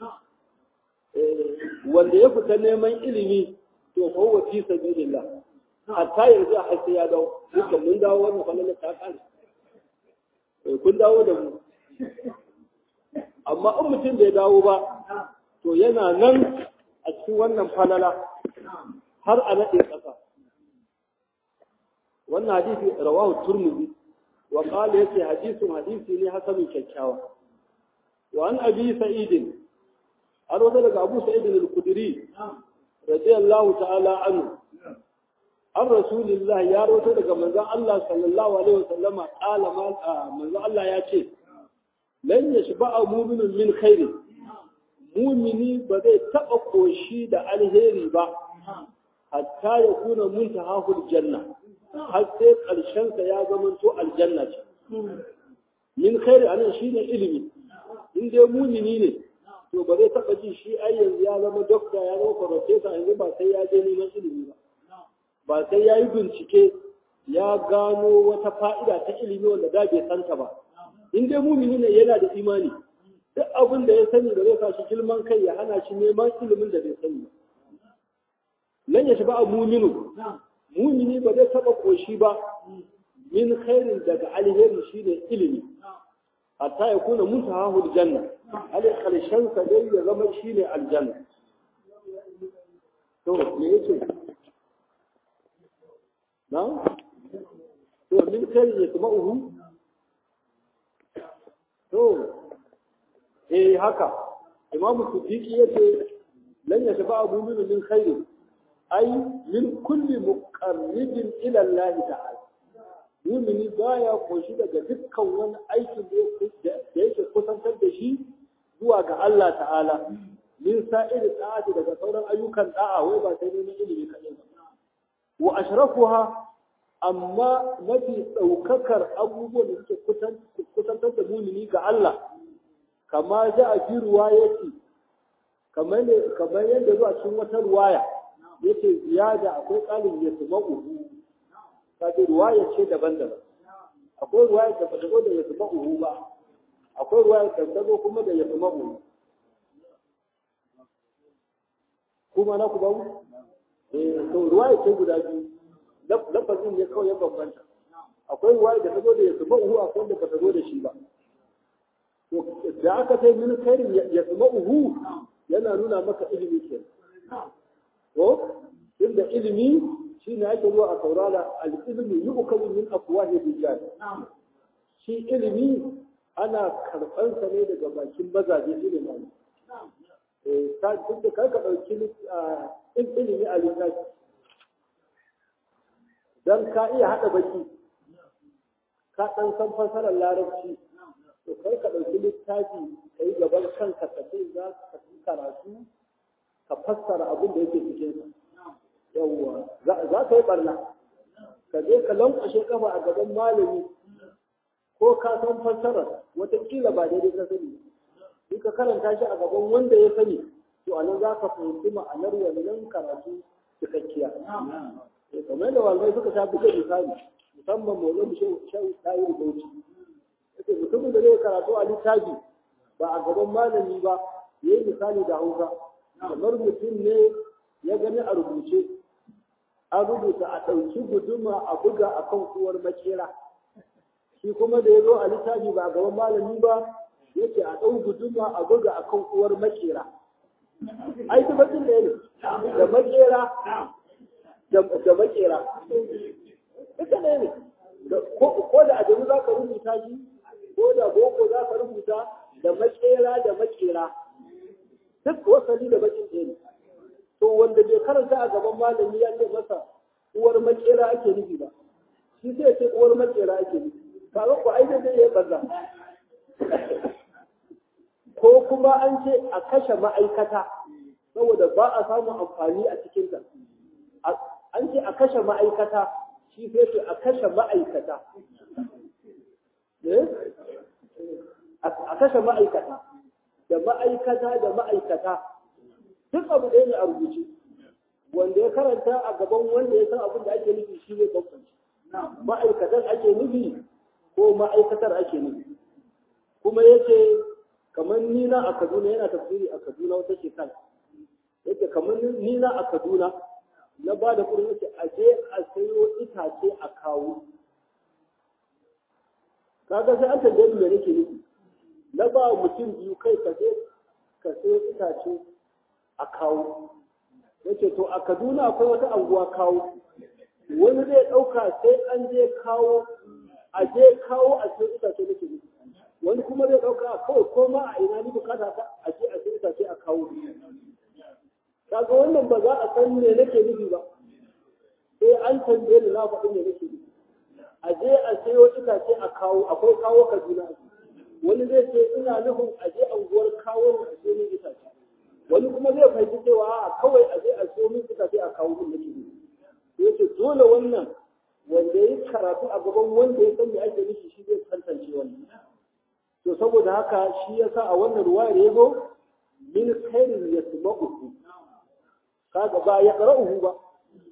wanda ya fita neman ilimi to fa huwa fi sabilillah hatta yanzu a sai ya dawo duka mun dawo wannan falala ta kare kun dawo da mu amma in mutum bai dawo ba to yana nan a cikin wannan falala har a naɗe ƙasa wannan hadisi rawahu turmuzi wa qala yace hadisun hadisi ne hasanun kyakkyawa wa an abi sa'id har wata daga abu sa'id al-khudri radiyallahu ta'ala anhu an rasulillah ya rawato daga manzon Allah sallallahu alaihi wasallama qala manzon Allah ya ce lan yashba'a mu'minun min khairi mu'mini ba zai taba koshi da alheri ba hatta ya kuna muntahahul janna har sai karshen sa ya zamanto aljanna ce min khairi anan shine ilimi in dai mu'mini ne to ba zai taba ji shi ai yanzu ya zama dokta ya zama professor yanzu ba sai ya je neman ilimi ba ba sai ya yi bincike ya gano wata fa'ida ta ilimi wanda da bai santa ba in dai mumini ne yana da imani duk abin da ya sani da zai sa shi girman kai ya hana shi neman ilimin da bai sani ba lan ya shiga muminu mumini ba zai taba koshi ba min khairin daga alheri shine ilimi hatta ya kuna muntahahul janna alai karshen sa dai ya zama shine aljanna to me yake na to min khairin yasma'uhu to eh haka imam siddiqi yace lan yashba mu'minu min khairin ay min kulli muqarribin ila Allah ta'ala mu'mini baya koshi daga dukkan wani aikin da yake kusantar da shi zuwa ga Allah ta'ala min sa'ir ta'ati daga sauran ayyukan da'a wai ba sai neman ilimi kaɗai ba wa ashrafuha amma mafi ɗaukakar abubuwan da suke kusantar da mumini ga Allah kama za a fi ruwayati kamar yadda zuwa cikin wata ruwaya yace ziyada akwai ƙalin ya tuma uhu kaji ruwaya ce daban-daban akwai ruwaya da bata zo da ya tuma uhu ba akwai ruwaya da ta zo kuma da ya tuma uhu kuma na ku ba mu eh to ruwaya ce guda biyu lafazin ne kawai ya bambanta akwai ruwaya da ta zo da ya suma uhu akwai wanda ba ta zo da shi ba to da aka sai min khairin ya suma uhu yana nuna maka ilimi ke to inda ilimi shine ake zuwa a saurara al-ilmi yu'kalu min afwahi rijal shi ilimi ana karɓansa ne daga bakin mazaje ilimi ta duk da karka ɗauki ilimi a littafi don ka iya haɗa baki ka ɗan san fasarar larabci to kar ka ɗauki littafi ka yi gaban kanka ka ce za ka yi karatu ka fassara abin da yake cikin yawwa za ka yi ɓarna ka je ka lankwashe kafa a gaban malami ko ka san fassarar watakila ba daidai ka sani in ka karanta shi a gaban wanda ya sani to anan za ka fahimci ma'anar wannan karatu cikakkiya kamar yadda walmai suka sha buga misali musamman mawazin shehu tayi da bauchi yake mutumin da zai karatu a littafi ba a gaban malami ba ya yi misali da hausa kamar mutum ne ya gani a rubuce an rubuta a ɗauki guduma a buga a kan uwar makera shi kuma da ya zo a littafi ba a gaban malami ba yake a ɗau guduma a buga a kan uwar makera ai duk bakin da ne da makera da makera duka ne ne ko da adamu za ka rubuta shi ko da boko za ka rubuta da makera da makera duk wasali da bakin ɗaya ne to wanda bai karanta a gaban malami ya ce masa uwar makera ake nufi ba shi sai ce uwar makera ake nufi kaga ko ai dai ya banza ko kuma an ce a kashe ma'aikata saboda ba a samun amfani a cikinta an ce a kashe ma'aikata shi sai ce a kashe ma'aikata a kashe ma'aikata da ma'aikata da ma'aikata duk abu ɗaya ne a rubuce wanda ya karanta a gaban wanda ya san abin da ake nufi shi zai bambanci ma'aikatan ake nufi ko ma'aikatar ake nufi kuma yace kamar nina a Kaduna yana tafsiri a Kaduna wata shekara yake kamar nina a Kaduna na ba da kuɗin yake a je a sayo itace a kawo kaga sai an tambaye me nake nufi na ba mutum biyu kai ka je ka sayo itace a kawo yace to a Kaduna akwai wata anguwa kawo wani zai ɗauka sai an je kawo a je kawo a sayo itace nake nufi wani kuma zai ɗauka kawai ko ma a ina ni bukata ta a je a sayo itace a kawo kaga wannan ba za a san me nake nufi ba sai an tambaye ni na faɗi me nake nufi a je a sayo itace a kawo akwai kawo kaduna wani zai ce ina nufin a je anguwar kawo a sayo min itace wani kuma zai fahimci cewa a kawai a je a sayo min itace a kawo min nake nufi yace dole wannan wanda ya karatu a gaban wanda ya san me ake nufi shi zai tantance wannan to saboda haka shi yasa a wannan ruwayar ya zo min khairin yasma'uhu kaga ba ya qara'uhu ba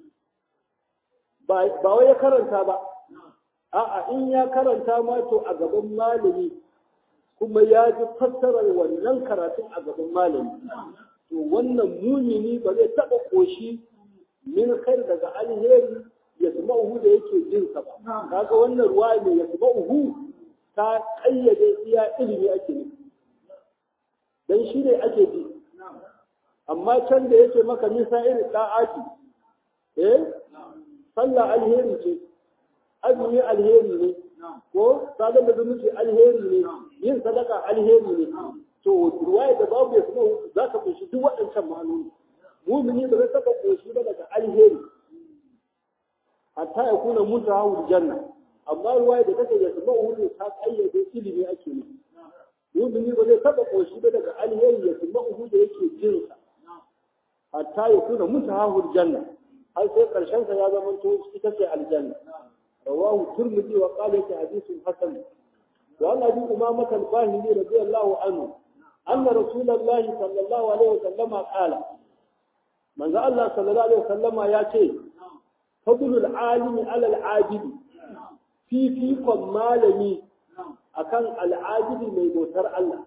ba wai ya karanta ba a'a in ya karanta ma to a gaban malami kuma ya ji fassarar wannan karatun a gaban malami to wannan mumini ba zai taɓa koshi min khair daga alheri ya uhu da yake jin sa ba kaga wannan ruwa ne ya uhu ta kayyade iya ilimi ake nufi dan shi ne ake ji amma can da yake maka nisa irin da'ati eh sallah alheri ce azumi alheri ne ko sadar da zumunci alheri ne yin sadaka alheri ne to ruwaya da babu ya kuma za ka kunshi duk waɗancan ma'anoni mumini ba zai saka koshi ba daga alheri hatta ya kuna mutu hawa janna amma ruwaya da take ya sama hudu ta kayyade ilimi ake ne mumini ba zai saka koshi ba daga alheri ya sama hudu da yake jinsa hatta ya kuna mutu hawa janna har sai karshen sa ya zama to ita ce aljanna rawahu turmudi wa qala yake hadithun hasan wa an abi umama al-bahili radiyallahu anhu anna rasulullah sallallahu alaihi wasallam qala manzo Allah sallallahu alaihi wasallam ya ce fadlul alimi ala al-abid fi fi malami akan al-abidi mai bautar Allah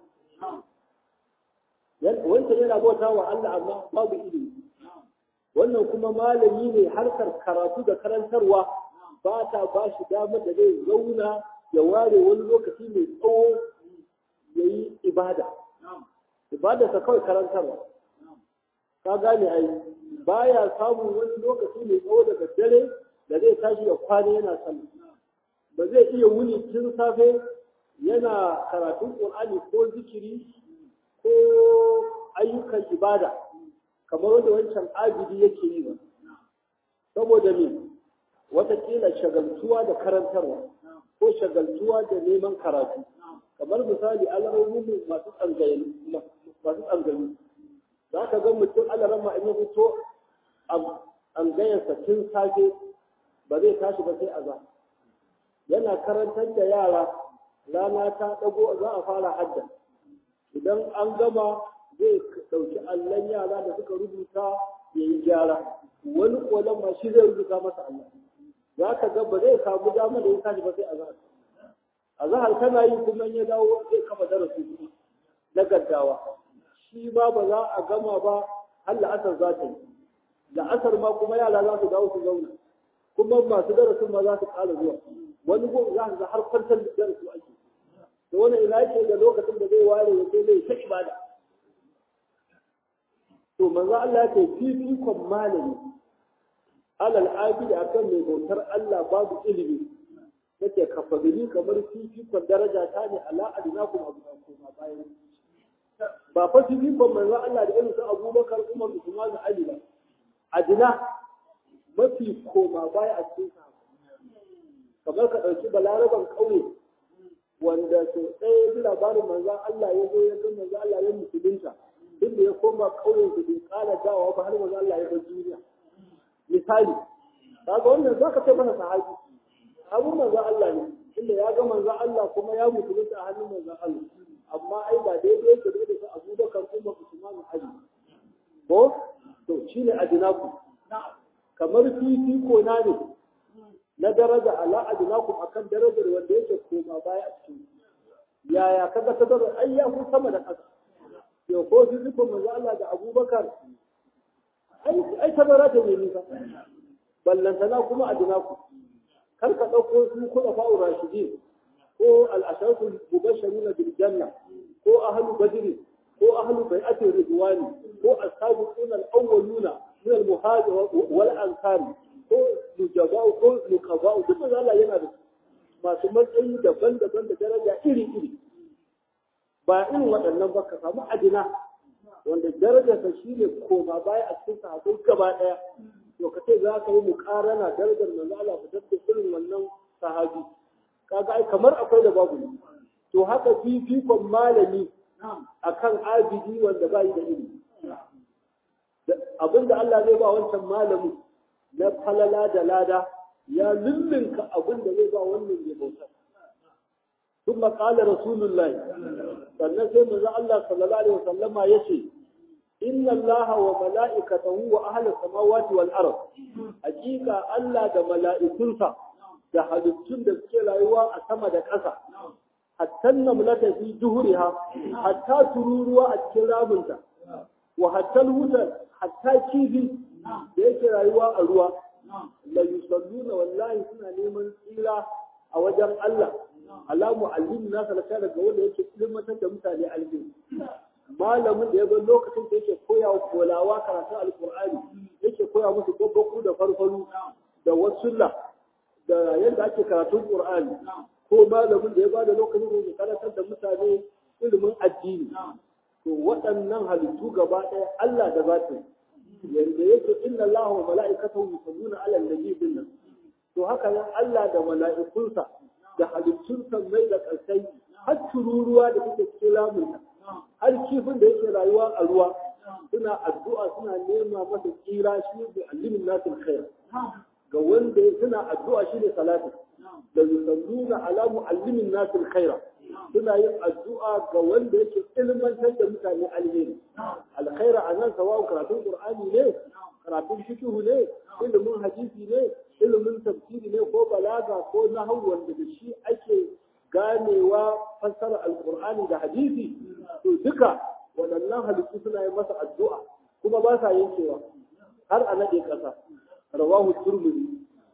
wancan yana bauta wa Allah amma babu ilimi wannan kuma malami ne harkar karatu da karantarwa ba ta ba shi damar da zai zauna ya ware wani lokaci mai tsawo ya yi ibada ibada ta kawai karantarwa ka gane ai baya samun wani lokaci mai tsawo daga dare da zai tashi ya kwana yana sallah ba zai iya wuni tun safe yana karatun qur'ani ko zikiri ko ayyukan ibada kamar wanda wancan abidi yake yi ba saboda me watakila shagaltuwa da karantarwa ko shagaltuwa da neman karatu kamar misali alamomin masu tsangayi masu tsangayi za ka ga mutum alarama in ya fito tsangayarsa tun safe ba zai tashi ba sai aza yana karantar da yara rana ta ɗago za a fara hadda idan an gama zai ɗauki allon yara da suka rubuta ya yi gyara wani ƙolon ma shi zai rubuta masa Allah za ka ga ba zai samu dama da ya tashi ba sai azahar azahar tana yi kuma ya dawo zai kafa darasi kuma na gaggawa shi ma ba za a gama ba har la'asar za ta yi la'asar ma kuma yara za su dawo su zauna kuma masu darasin ma za su ƙara zuwa wani gun za su har kwantar da darasu ake da wani ina yake da lokacin da zai ware ya sai zai ta ibada to manzo Allah ya ce fifikon malami alal abidi akan mai bautar Allah babu ilimi yake kafadili kamar fifikon daraja ta ne ala adinakum abu kuma bayan ba fa fifikon manzo Allah da irin su Abubakar Umar Usman Ali ba adina mafi koma baya a cikin kamar ka ɗauki balaraban ƙauye wanda sau ɗaya ya ji labarin manzan Allah ya zo ya ga manzan Allah ya musulunta duk da ya koma ƙauyen su bai ƙara dawowa ba har manzan Allah ya bar duniya misali kaga wannan zaka ce mana sahabi abun manzan Allah ne inda ya ga manzan Allah kuma ya musulunta a hannun manzan Allah amma ai ba daidai yake da su Abubakar Umar Usman Ali ko to shine adinaku kamar fifiko na ne na daraja ala adnakum akan darajar wanda yake koma baya a cikin yaya kaga ta darajar ai ya ku sama da kasa to ko su zuko manzo Allah da Abubakar ai ai ta daraja ne nisa ballantana kuma adnaku kar ka dauko su kula fa'u rashidin ko al-asharatul mubashshiruna bil janna ko ahlu badr ko ahlu bai'ati ridwani ko as-sabiquna al-awwaluna min al-muhajir wal ansar ko nujaba'u ko nukaba'u duk da Allah yana da masu matsayi daban-daban da daraja iri-iri ba irin waɗannan ba ka samu adina wanda darajarsa shi ne koma baya a cikin sahabbai gaba ɗaya to ka ce za ka yi muƙarana darajar manzo Allah ku tafi irin wannan sahabi kaga ai kamar akwai da babu ne to haka fifikon malami akan abidi wanda ba yi da ilimi abinda Allah zai ba wancan malami na falala da lada ya lullunka abin da zai ba wannan mai bautar. ثم قال رسول الله sannan sai manzo Allah sallallahu alaihi wasallama yace inna Allah wa mala'ikatahu wa ahli samawati wal ard hakika Allah da mala'ikunsa da halittun da suke rayuwa a sama da ƙasa hatta namlata fi duhuriha hatta tururuwa a cikin ramunta wa hatta hutar hatta kifi da yake rayuwa a ruwa la yusalluna wallahi suna neman tsira a wajen Allah ala mu'allim na salaka daga wanda yake ilmantar da mutane alheri malamin da ya bar lokacin da yake koya wa kolawa karatun alkur'ani yake koya musu babbaku da farfaru da wasulla da yadda ake karatun qur'ani ko malamin da ya bada lokacin da yake karantar da mutane ilimin addini to waɗannan halittu gaba ɗaya Allah da zata yanda yake inna Allah wa mala'ikatahu yusalluna 'ala an-nabi dinnan to haka nan Allah da mala'ikunsa da halittun mai da ƙarsai har tururuwa da take cikin lamunta har kifin da yake rayuwa a ruwa suna addu'a suna nema masa tsira shi da alimin nasil khair ga wanda suna addu'a shi ne salati da yusalluna ala muallimin nasil khaira suna yin addu'a ga wanda yake ilmantar da mutane alheri alkhaira a nan sawa'un karatun qur'ani ne karatun fiqh ne ilimin hadisi ne ilimin tafsiri ne ko balaga ko nahwu wanda da shi ake ganewa fassara alqur'ani da hadisi to duka waɗannan halittu suna yi masa addu'a kuma ba sa yankewa har a nade ƙasa rawahu turmudi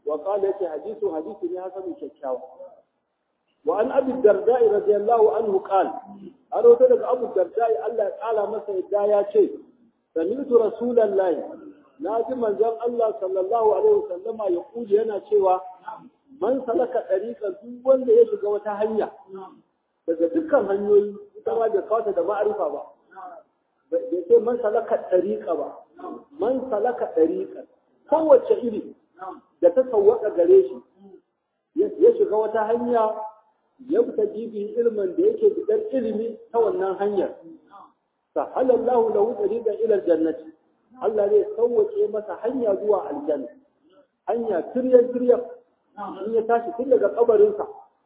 wa qala yake hadisu hadisi ne hasanun kyakkyawa wa an abi darda'i radiyallahu anhu qala an rawaito daga abu darda'i Allah ya kala masa yadda ya ce sami'tu rasulullahi na ji manzon Allah sallallahu alaihi wasallama ya kuli yana cewa man salaka dariqan duk wanda ya shiga wata hanya daga dukkan hanyoyi ita ma bai kawo da ma'arifa ba bai ce man salaka dariqa ba man salaka dariqan kowace iri da ta sawwaka gare shi ya shiga wata hanya ya fita jibi ilmin da yake bidar ilimi ta wannan hanyar sahalallahu lahu tariqan ila aljannati Allah zai sauwace masa hanya zuwa aljanna hanya tiryan tiryan in ya tashi tun daga kabarinsa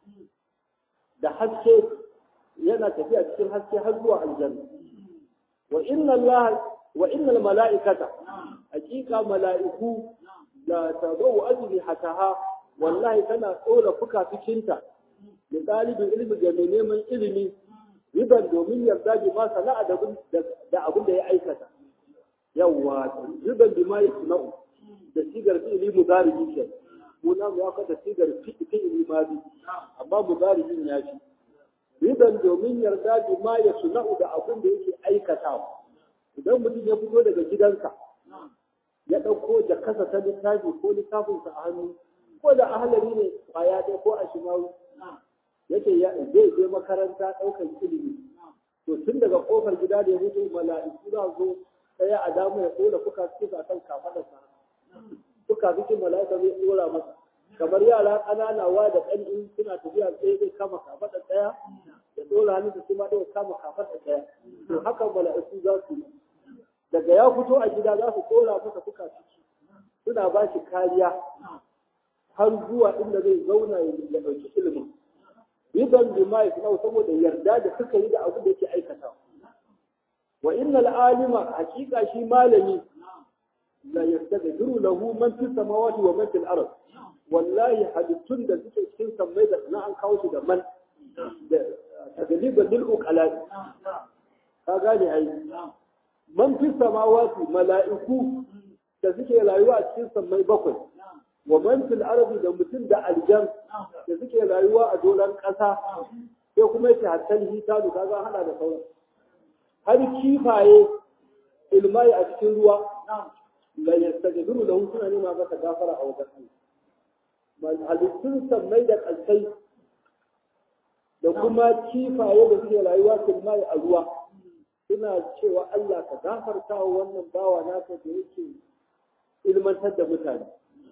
da haske yana tafiya cikin haske har zuwa aljanna wa inna Allah wa innal mala'ikata hakika mala'iku la tabawu ajli hataha wallahi tana tsora fukafikinta da ɗalibin ilimi ga mai neman ilimi riban domin yarda bi ma sana'a da abin da ya aikata yawwa riban bi ma yasna'u da sigar fi'ili mudari ke mu na mu aka da sigar fi'ili madi amma mudari'in ya fi riban domin yarda bi ma yasna'u da abin da yake aikatawa idan mutum ya fito daga gidansa ya ɗauko jakasa ta littafi ko littafinsa a hannu ko da ahalari ne kwaya ɗaya ko a shimawu yake zai je makaranta ɗaukar ilimi to tun daga kofar gida da ya mutu mala'iku za zo ɗaya a damu ya ɗora fuka suka a kan kafaɗarsa fuka cikin mala'ika zai ɗora masa kamar yara ƙanana wa da ƙan'in suna tafiya sai zai kama kafaɗar ɗaya ya ɗora hannunsa su ma ɗaya kama kafaɗar ɗaya to haka mala'iku za su yi daga ya fito a gida za su ɗora masa fuka ciki suna ba shi kariya har zuwa inda zai zauna ya ɗauki ilimin riban bima yasnau saboda yarda da suka yi da abu da yake aikata wa innal alima hakika shi malami la yastadiru lahu man fi samawati wa man fil ard wallahi hadittun da suke cikin sammai da na an kawo shi da man da tagaliban lil uqala ka gane ai man fi samawati mala'iku da suke rayuwa a cikin sammai bakwai wa man fil ardi da mutum da aljan da suke rayuwa a doron ƙasa sai kuma yake hattan hitanu kaga hada da sauran har kifaye ilmai a cikin ruwa la yastaghfiru lahu suna nema masa gafara a wajen Allah halittun sammai da kalsai da kuma kifaye da suke rayuwa ilmai a ruwa suna cewa Allah ka gafarta wa wannan bawa naka da yake ilmantar da mutane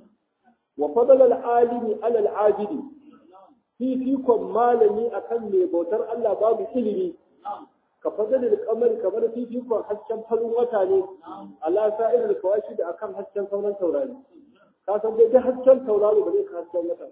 وفضل العالم على العابد في فيكم malami akan mai bautar Allah babu ilimi ka fadal al-qamar kamar fi fikum hasken farin wata ne ala sa'ir al-kawashi da akan hasken sauran taurari ka san dai hasken tauraro ba zai ka hasken wata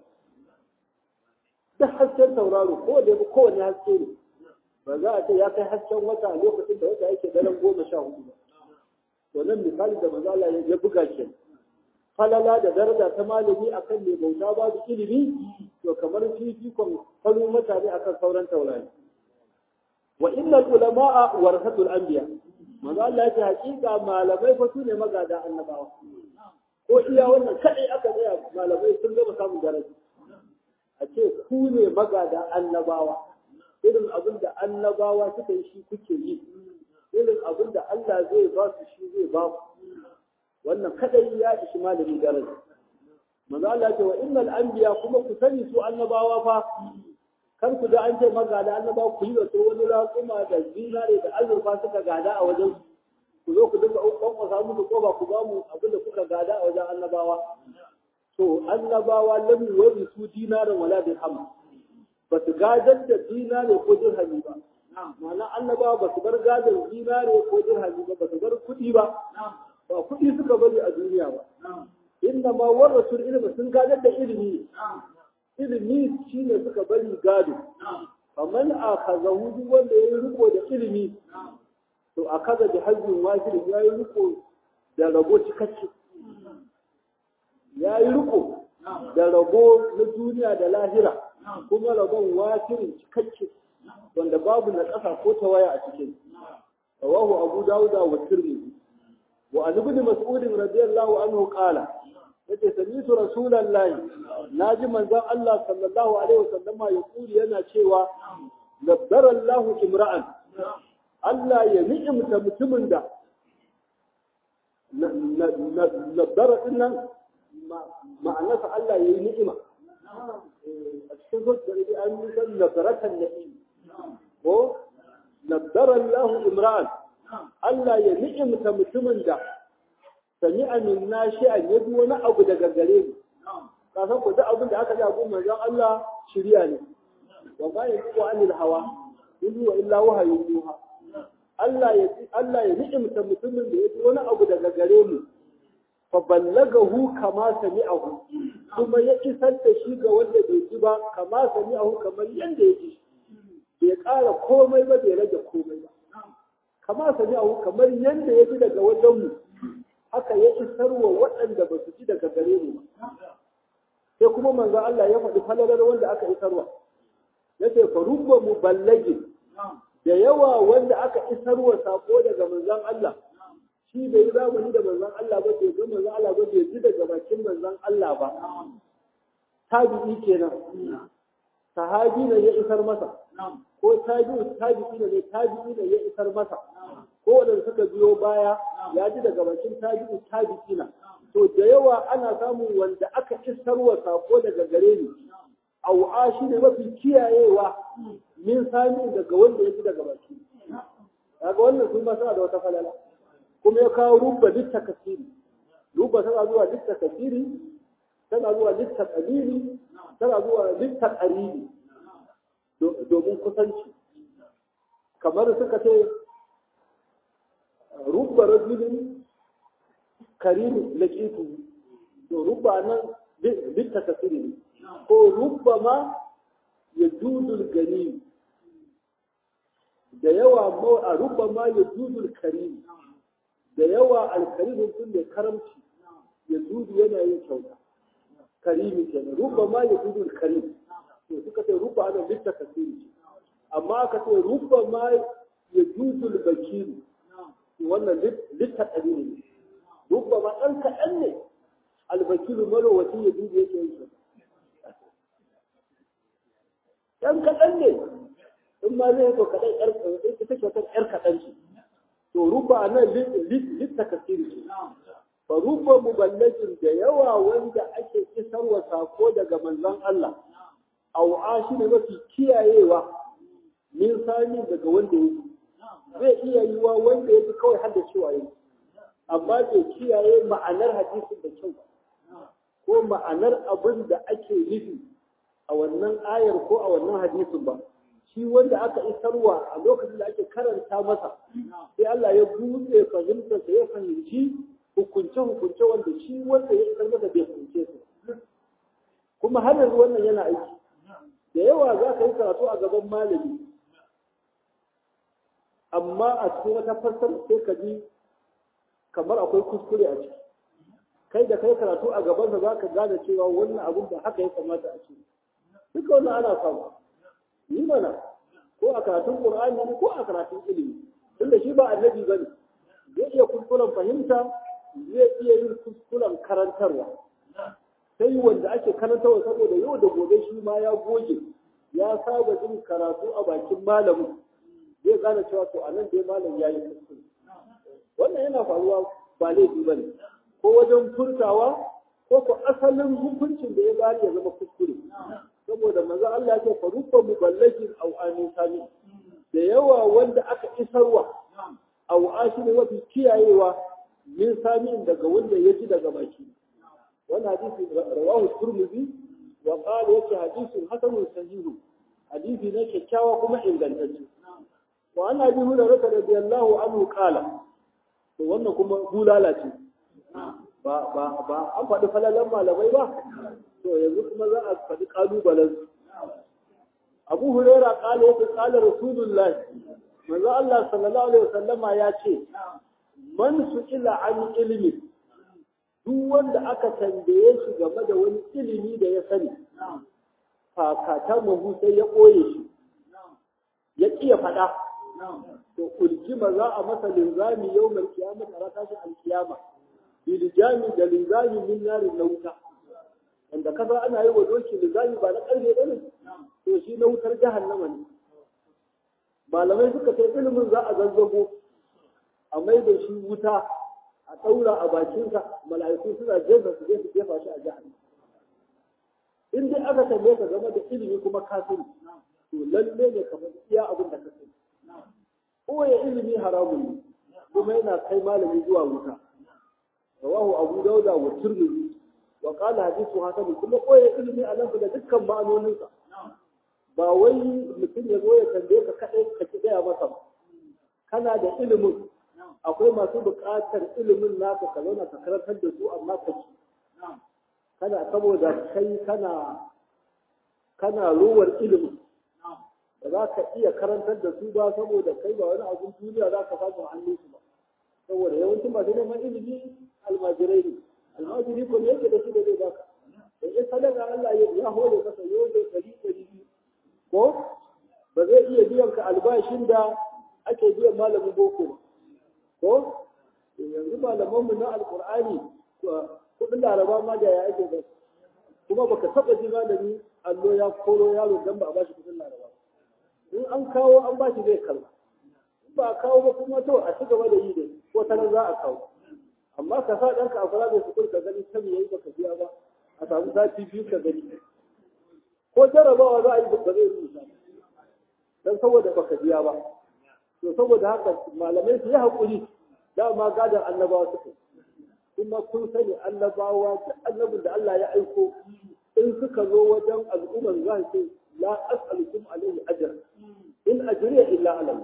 da hasken tauraro ko da ko wani haske ne ba za a ce ya kai hasken wata lokacin da wata yake daren goma sha hudu ba to nan misali da manzo Allah ya buga kenan falala da daraja ta malami akan mai bauta babu ilimi to kamar fifikon farin mutane akan sauran taurari wa innal ulama'a warasatul anbiya manzo Allah ya ce hakika malamai fa su ne magada annabawa ko iya wannan kadai aka tsaya malamai sun gama samun daraja a ce ku ne magada annabawa irin abin da annabawa suka yi shi kuke yi irin abin da Allah zai ba su shi zai ba ku wannan kadai ya ishi malami daraja manzo Allah ce wa innal anbiya kuma ku sani su annabawa fa kan ku da an ce magada annabawa ku yi da to wani raƙuma da zinare da azurfa suka gada a wajen ku zo ku dinga kwankwasa musu ko ba ku ba mu abin da kuka gada a wajen annabawa to annabawa lam yuwari su dinaran wala dirham ba su gadar da dinare ko dirhami ba ma'ana annabawa ba su bar gadar dinare ko dirhami ba ba su bar kuɗi ba ba kuɗi suka bari a duniya ba inda ma warasul ilimi sun gadar da ilimi ilimi shine suka bari gado faman akhazahu duk wanda yayi riko da ilimi to akaza da hajjin wajib yayi riko da rabo cikakke yayi riko da rabo na duniya da lahira kuma rabon wajirin cikakke wanda babu na ƙasa ko tawaya a cikin rawahu abu dawuda wa tirmidhi وعن ابن مسعود رضي الله عنه قال yace sami'tu rasulullahi naji manzon Allah sallallahu alaihi wasallama ya kuri yana cewa labbara Allah imra'an Allah ya ni'imta mutumin da labbara din nan ma'anarsa Allah ya yi ni'ima a cikin zuwa da an yi san labbaratan na'im ko labbara Allah imra'an Allah ya ni'imta mutumin da sami amin na shi an yabi wani abu daga gare mu ka san ku duk abin da aka ji abun manzon Allah shirya ne wa ma yanzu anil hawa in wa illa wahayu yuha Allah ya Allah ya ni'imta mutumin da yabi wani abu daga gare mu fa ballagahu kama sami'ahu kuma ya isar da shi ga wanda bai ji ba kama sami'ahu kamar yanda ya ji bai ƙara komai ba bai rage komai ba kama sami'ahu kamar yanda ya ji daga wajen mu haka ya isar wa waɗanda ba su ji daga gare mu ba sai kuma manzo Allah ya faɗi falalar wanda aka isarwa yace fa rubba muballagin da yawa wanda aka isarwa sako daga manzon Allah shi bai yi zamani da manzon Allah ba bai ga manzon Allah ba bai ji daga bakin manzon Allah ba tabi'i kenan sahabi ne ya isar masa ko tabi'u tabi'i ne tabi'i ne ya isar masa ko wanda suka biyo baya ya ji daga bakin tabi'u tabi'ina to da yawa ana samun wanda aka isarwa sako daga gare ni au'a shi ne mafi kiyayewa min sami daga wanda ya ji daga baki daga wannan sun ba suna da wata falala kuma ya kawo rubba litta kasiri rubba tana zuwa litta kasiri tana zuwa litta qalili tana zuwa litta qaribi domin kusanci kamar suka ce rubba rajulin karim laqitu to rubba nan litta kasiri ne ko rubba ma yajudul ganim da yawa a rubba ma yajudul karim da yawa alkarimin sun da karamci ya dudu yana yin kyauta karimi kenan rubba ma ya dudu karim to suka ce rubba ana litta kasiri amma aka ce rubba ma ya dudu bakiru wannan litta kalili ne rubba ma ɗan kaɗan ne albakiru marowaci ya dudu yake yin kyauta ɗan kaɗan ne in ma zai to kaɗan ƴar ita kyautar ƴar kaɗan ce to ruba nan litta kasiri ce fa ruba muballajin da yawa wanda ake isarwa sako daga manzon Allah au shi ne mafi kiyayewa min sani daga wanda yake zai iya yiwa wanda yake kawai har da cewa yake amma bai kiyaye ma'anar hadisin da kyau ko ma'anar abin da ake nufi a wannan ayar ko a wannan hadisin ba shi wanda aka isarwa a lokacin da ake karanta masa sai Allah ya buɗe fahimtar da ya fahimci hukunce-hukunce wanda shi wanda ya isar masa bai fahimce su kuma har yanzu wannan yana aiki da yawa za ka yi karatu a gaban malami amma a cikin wata fassar sai ka ji kamar akwai kuskure a ciki kai da kai karatu a gabansa za ka gane cewa wannan abin da haka ya kamata a ce duka wannan ana samu yi mana ko a karatun Qur'ani ne ko a karatun ilimi tunda shi ba annabi bane zai iya kuskuren fahimta zai iya yin kuskuren karantarwa sai wanda ake karantarwa saboda yau da gobe shi ma ya goge ya saba jin karatu a bakin malamin zai gane cewa to anan dai malam ya yi kuskure wannan yana faruwa ba laifi bane ko wajen furtawa ko ko asalin hukuncin da ya bari ya zama kuskure saboda manzo Allah ya ce farubba muballagin aw anisani da yawa wanda aka isarwa aw ashi ne mafi kiyayewa min sami daga wanda ya ji daga baki wannan hadisi rawahu turmuzi wa qala yake hadisin hasanun sahihu hadisi ne kyakkyawa kuma ingantacce wa ana bi hurairah radiyallahu anhu qala to wannan kuma bulala ce ba ba ba an faɗi falalan malamai ba to yanzu kuma za a faɗi ƙalubalen abu huraira ƙala yake ƙala rasulullah manzo Allah sallallahu alaihi wasallama ya ce man su ila an ilimi duk wanda aka tambaye shi game da wani ilimi da ya sani fakata mahu sai ya ɓoye shi ya ƙiya faɗa to uljima za a masa linzami yau mai kiyama a tashin alkiyama bilijami da linzami min narin na wuta wanda kasa ana yi wa doki linzami ba na karfe ba ne to shi na wutar jahannama ne malamai suka ce ilimin za a zazzago a mai da shi wuta a ɗaura a bakinsa mala'iku suna jefa su je su jefa shi a jahannama in dai aka tambaye ka game da ilimi kuma ka sani to lalle ne ka faɗi iya abin da ka sani koya ilimi haramun ne kuma yana kai malami zuwa wuta rawahu abu dauda wa tirmidhi wa qala hadithu hasan kuma koya ilimi a nan da dukkan ma'anoninsa ba wai mutum ya zo ya tambaye ka kadai ka ki gaya masa ba kana da ilimin akwai masu buƙatar ilimin naka ka zauna ka karantar da su amma ka ci kana saboda kai kana kana ruwar ilimin ba za ka iya karantar da su ba saboda kai ba wani abin duniya za ka samu hannun su ba saboda yawancin masu neman ilimi almajirai ne almajiri ko yake da shi da zai baka da ya sadaka Allah ya hore masa yau da ɗari ɗari biyu ko ba zai iya biyan ka albashin da ake biyan malamin boko ba ko yanzu malamanmu na alkur'ani kudin laraba ma da ya ake ba kuma baka taba ji malami allo ya koro yaro dan ba a bashi kudin laraba in an kawo an bashi zai kalma in ba a kawo ba kuma to a ci gaba da yi dai ko ta za a kawo amma ka sa ɗanka a fara da sukul ka gani ta yayi baka biya ba a samu sati biyu ka gani ko jarabawa za a yi ba zai rubuta dan saboda baka biya ba to saboda haka malamai su yi haƙuri dama gadon annabawa suka kuma kun sani annabawa da annabin da Allah ya aiko in suka zo wajen al'ummar za su la as'alukum alaihi ajr in ajriya illa ala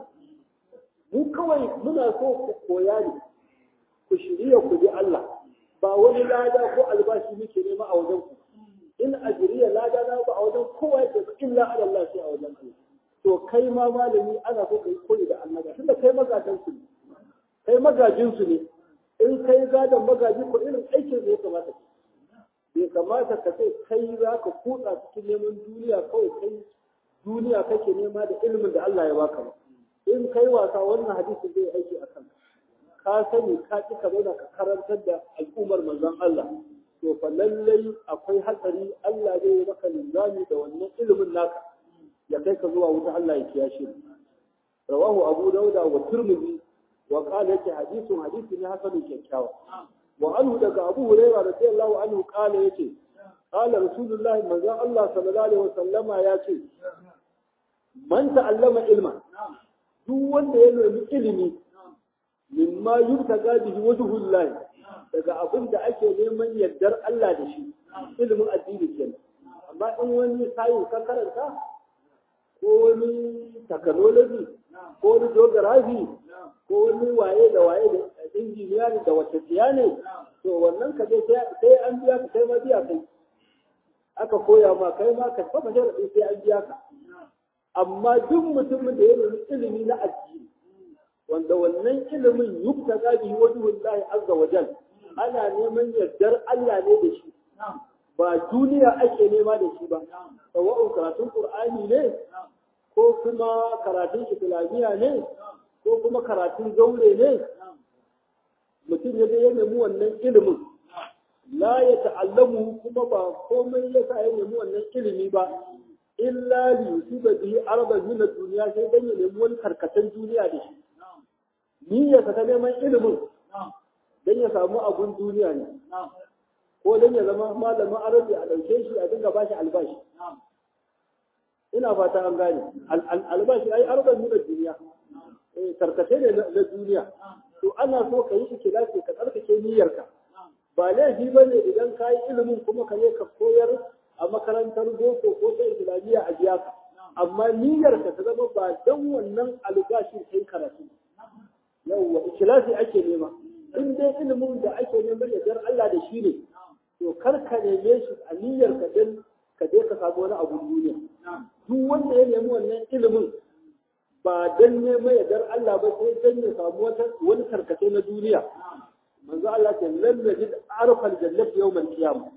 mu kawai muna so ku koya ne ku shirya ku bi Allah ba wani lada ko albashi muke nema a wajen ku in ajriya lada na ba a wajen kowa yake illa ala Allah sai a wajen Allah to kai ma malami ana so kai koyi da annaba tunda kai magadan su kai magajin su ne in kai gadon magaji ko irin aikin da ya kamata bai kamata ka ce kai za ka kutsa cikin neman duniya kawai kai duniya kake nema da ilimin da Allah ya baka ba in kai wasa wannan hadisin zai aiki a kanka ka sani ka ki ka zauna ka karantar da al'ummar manzon Allah to fa lallai akwai hatsari Allah zai yi maka linzami da wannan ilimin naka ya kai ka zuwa wuta Allah ya kiyashe rawahu abu dauda wa tirmidhi wa qala yake hadithun hadisi ne hasanun kyakkyawa wa anhu daga abu hurairah radiyallahu anhu qala yake qala rasulullahi manzo Allah sallallahu alaihi wasallama yace man ta'allama ilma duk wanda ya nemi ilimi mimma yubtaga bihi wajhullahi daga abin da ake neman yardar Allah da shi ilimin addini kenan amma in wani sayin ka karanta ko wani technology ko wani geography ko wani waye da waye da injiniya da wace tsiya ne to wannan ka dai sai an biya ka kai ma biya kai aka koya ma kai ma ka saba sharaɗi sai an biya ka amma duk mutumin da ya nemi ilimi na addini wanda wannan ilimin yubta gabi wajhullahi azza wa jal ana neman yardar Allah ne da shi ba duniya ake nema da shi ba sawa'un karatun qur'ani ne ko kuma karatun islamiyya ne ko kuma karatun zaure ne mutum ya ya nemi wannan ilimin la ya ta'allamu kuma ba komai ya sa ya nemi wannan ilimi ba illa li yusiba bihi araban min ad-dunya sai dan ya nemi wani karkatan duniya da shi niyyarsa ta neman ilimin dan ya samu abun duniya ne ko dan ya zama malamin arabi a ɗauke shi a dinga bashi albashi ina fata an gane albashi ai araban min ad-dunya eh tarkace ne na duniya to ana so ka yi ikhlasi ka tsarkake niyyarka ba laifi bane idan ka yi ilimin kuma ka je ka koyar a makarantar boko ko ta islamiyya a biya ka amma niyyarka ta zama ba dan wannan albashin kai karatu yawwa ikhlasi ake nema in dai ilimin da ake neman yardar Allah da shi ne to kar ka neme shi a niyyarka dan ka je ka samu wani abu duniya duk wanda ya nemi wannan ilimin ba dan neman yardar Allah ba sai dan ya samu wata wani tarkace na duniya manzo Allah ce lam yajid arfa aljannat yawm alqiyamah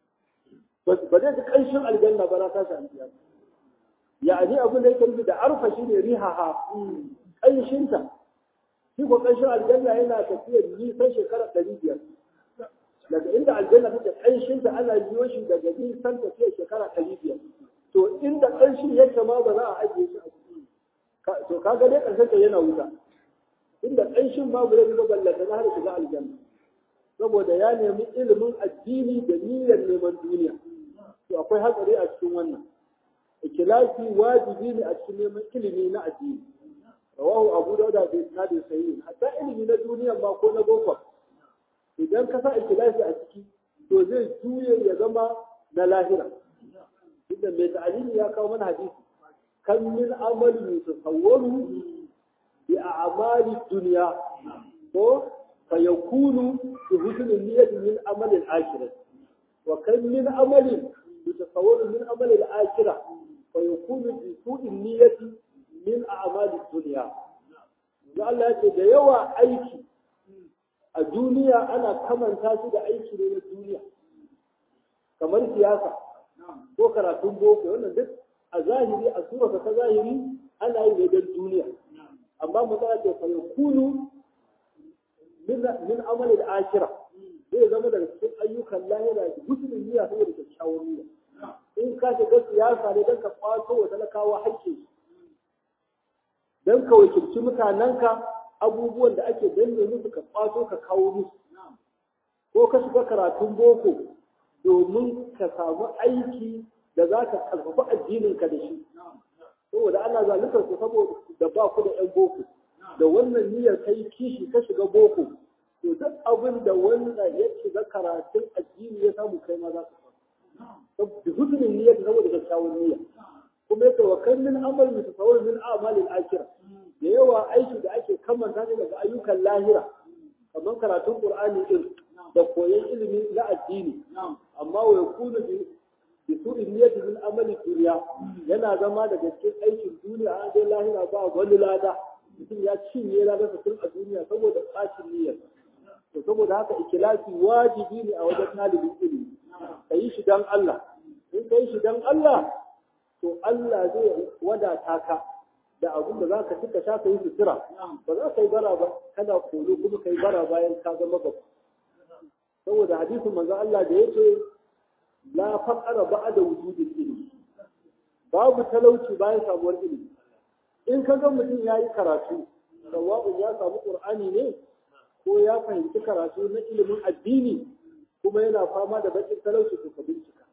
ba zai ji kanshin aljanna ba na tashi alqiyamah yani abin da yake nufi da arfa shine rihaha kanshinta shi ko kanshin aljanna yana tafiya nisan shekara ɗari biyar daga inda aljanna take ƙanshin ta ana biyo shi daga nisan tafiya shekara ɗari biyar to inda ƙanshin yake ma ba za a ajiye shi a ciki to kaga dai ƙarshen ta yana wuta inda ƙanshin babu zai ba ballata na har shiga aljanna saboda ya nemi ilimin addini da niyyar neman duniya to akwai hatsari a cikin wannan ikilasi wajibi ne a cikin neman ilimi na addini rawahu abu dauda bi isnadin sahih hatta ilimi na duniya ma ko na boko idan ka sa ikilasi a ciki to zai juye ya zama na lahira inda mai ta'alimi ya kawo mana hadisi kan min amalin yutasawwaru bi a'mali dunya ko fa yakunu bi husni niyyati min amali al-akhirah wa kan min amalin yutasawwaru min amali al-akhirah fa yakunu bi su'i niyyati min a'mali dunya da Allah ya ce da yawa aiki a duniya ana kamanta shi da aiki ne na duniya kamar siyasa ko karatun boko wannan duk a zahiri a sura ta zahiri ana yi ne don duniya amma mu za ce fa yakunu min min amali al-akhirah zai zama daga cikin ayyukan lahira da musulmin niyya saboda kyakkyawan niyya in ka shiga siyasa ne don ka kwato wa talakawa hakkin don ka wakilci mutanenka abubuwan da ake danne musu ka kwato ka kawo musu ko ka shiga karatun boko domin ka samu aiki da za ka karfafa addininka da shi saboda ana zaluntar ku saboda da ba ku da 'yan boko da wannan niyyar kai kishi ka shiga boko to duk abin da wanda ya shiga karatun addini ya samu kai ma za ka samu da hutunin niyyar saboda kyakkyawan niyya kuma yake wa kan min amal mutasawwir min a'malil akhirah da yawa aiki da ake kamanta ne daga ayyukan lahira kamar karatun qur'ani din da koyon ilimi na addini amma wa yakunu bi bi su'in niyyati min amali dunya yana zama daga cikin aikin duniya an dai lahira ba wani lada mutum ya cinye lada tun a duniya saboda bacin niyyar to saboda haka ikhlasi wajibi ne a wajen talibin ilimi kayi shi dan Allah in kai shi dan Allah to Allah zai wadata ka da abin da za ka cika sha ka yi sutura ba za ka yi bara ba kana kolo kuma ka yi bara bayan ka zama babba saboda hadisin manzo Allah da yake la faqara ba'da wujudil ilmi babu talauci bayan samuwar ilimi in ka ga mutum ya yi karatu sawa'un ya samu qur'ani ne ko ya fahimci karatu na ilimin addini kuma yana fama da bakin talauci to ka bincika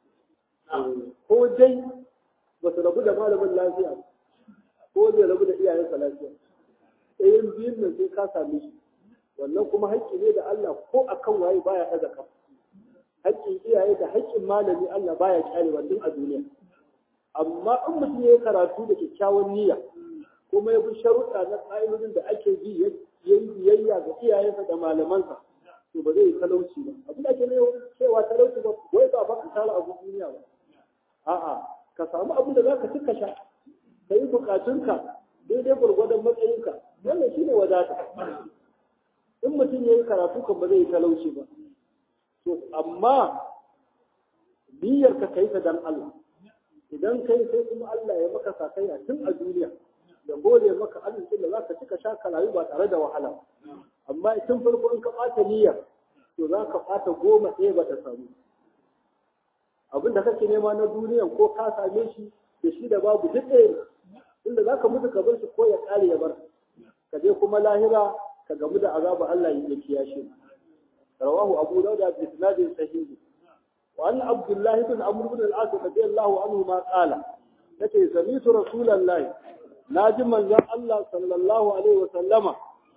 ko dai ba su rabu da malamin lafiya ko zai rabu da iyayensa lafiya ɗayan biyun nan sai ka same shi wannan kuma haƙƙi ne da Allah ko akan waye baya ɗaga ka haƙƙin iyaye da haƙƙin malami Allah baya kyale wannan a duniya amma in mutum ya yi karatu da kyakkyawan niyya kuma ya bi sharuɗa na ƙa'idodin da ake bi ya yi biyayya ga iyayensa da malamansa to ba zai yi talauci ba abin da ake ne cewa talauci ba wai ba ba ka tara abu duniya ba a'a ka samu abin da za ka ci ka sha ka yi bukatunka daidai gwargwadon matsayinka wannan shi ne wadata in mutum ya yi karatu kan ba zai yi talauci ba to amma niyyar ka kai ta dan Allah idan kai sai kuma Allah ya maka sakayya tun a duniya da gode maka arzikin da za ka cika sha ka rayu ba tare da wahala amma tun farko in ka ɓata niyyar to za ka ɓata goma ɗaya ba ta samu abin da kake nema na duniya ko ka same shi da shi da babu duk ɗaya inda za ka mutu ka bar shi ko ya ƙare ya bar ka je kuma lahira ka gamu da azaba Allah ya kiyashe rawahu abu dauda bi isnadin sahihi wa an abdullahi bin amr bin al-as radiyallahu anhu ma qala yace sami'tu rasulullahi naji manzon Allah sallallahu alaihi wa sallama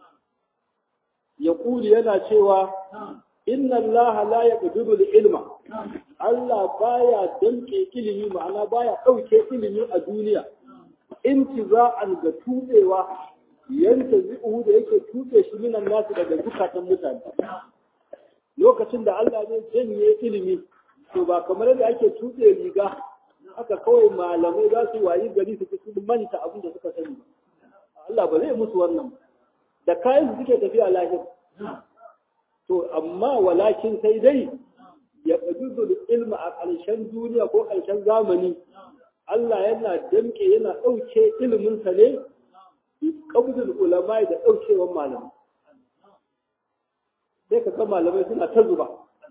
yaquli yana cewa inna Allah la yaqdiru al-ilma Allah baya danke ilimi ma'ana baya dauke ilimi a duniya intiza'an ga tubewa yanta zi'uhu da yake tube shi minan nasu daga zukatan mutane lokacin da Allah zai janye ilimi to ba kamar yadda ake tube riga haka kawai malamai za su wayi gari su su manta abin da suka sani Allah ba zai musu wannan da kayan su suke tafiya lahir to amma walakin sai dai ya ƙadudu ilma a ƙarshen duniya ko ƙarshen zamani Allah yana damke yana ɗauke iliminsa ne ƙabdul ulama da ɗaukewan malamai sai ka ga malamai suna ta zuba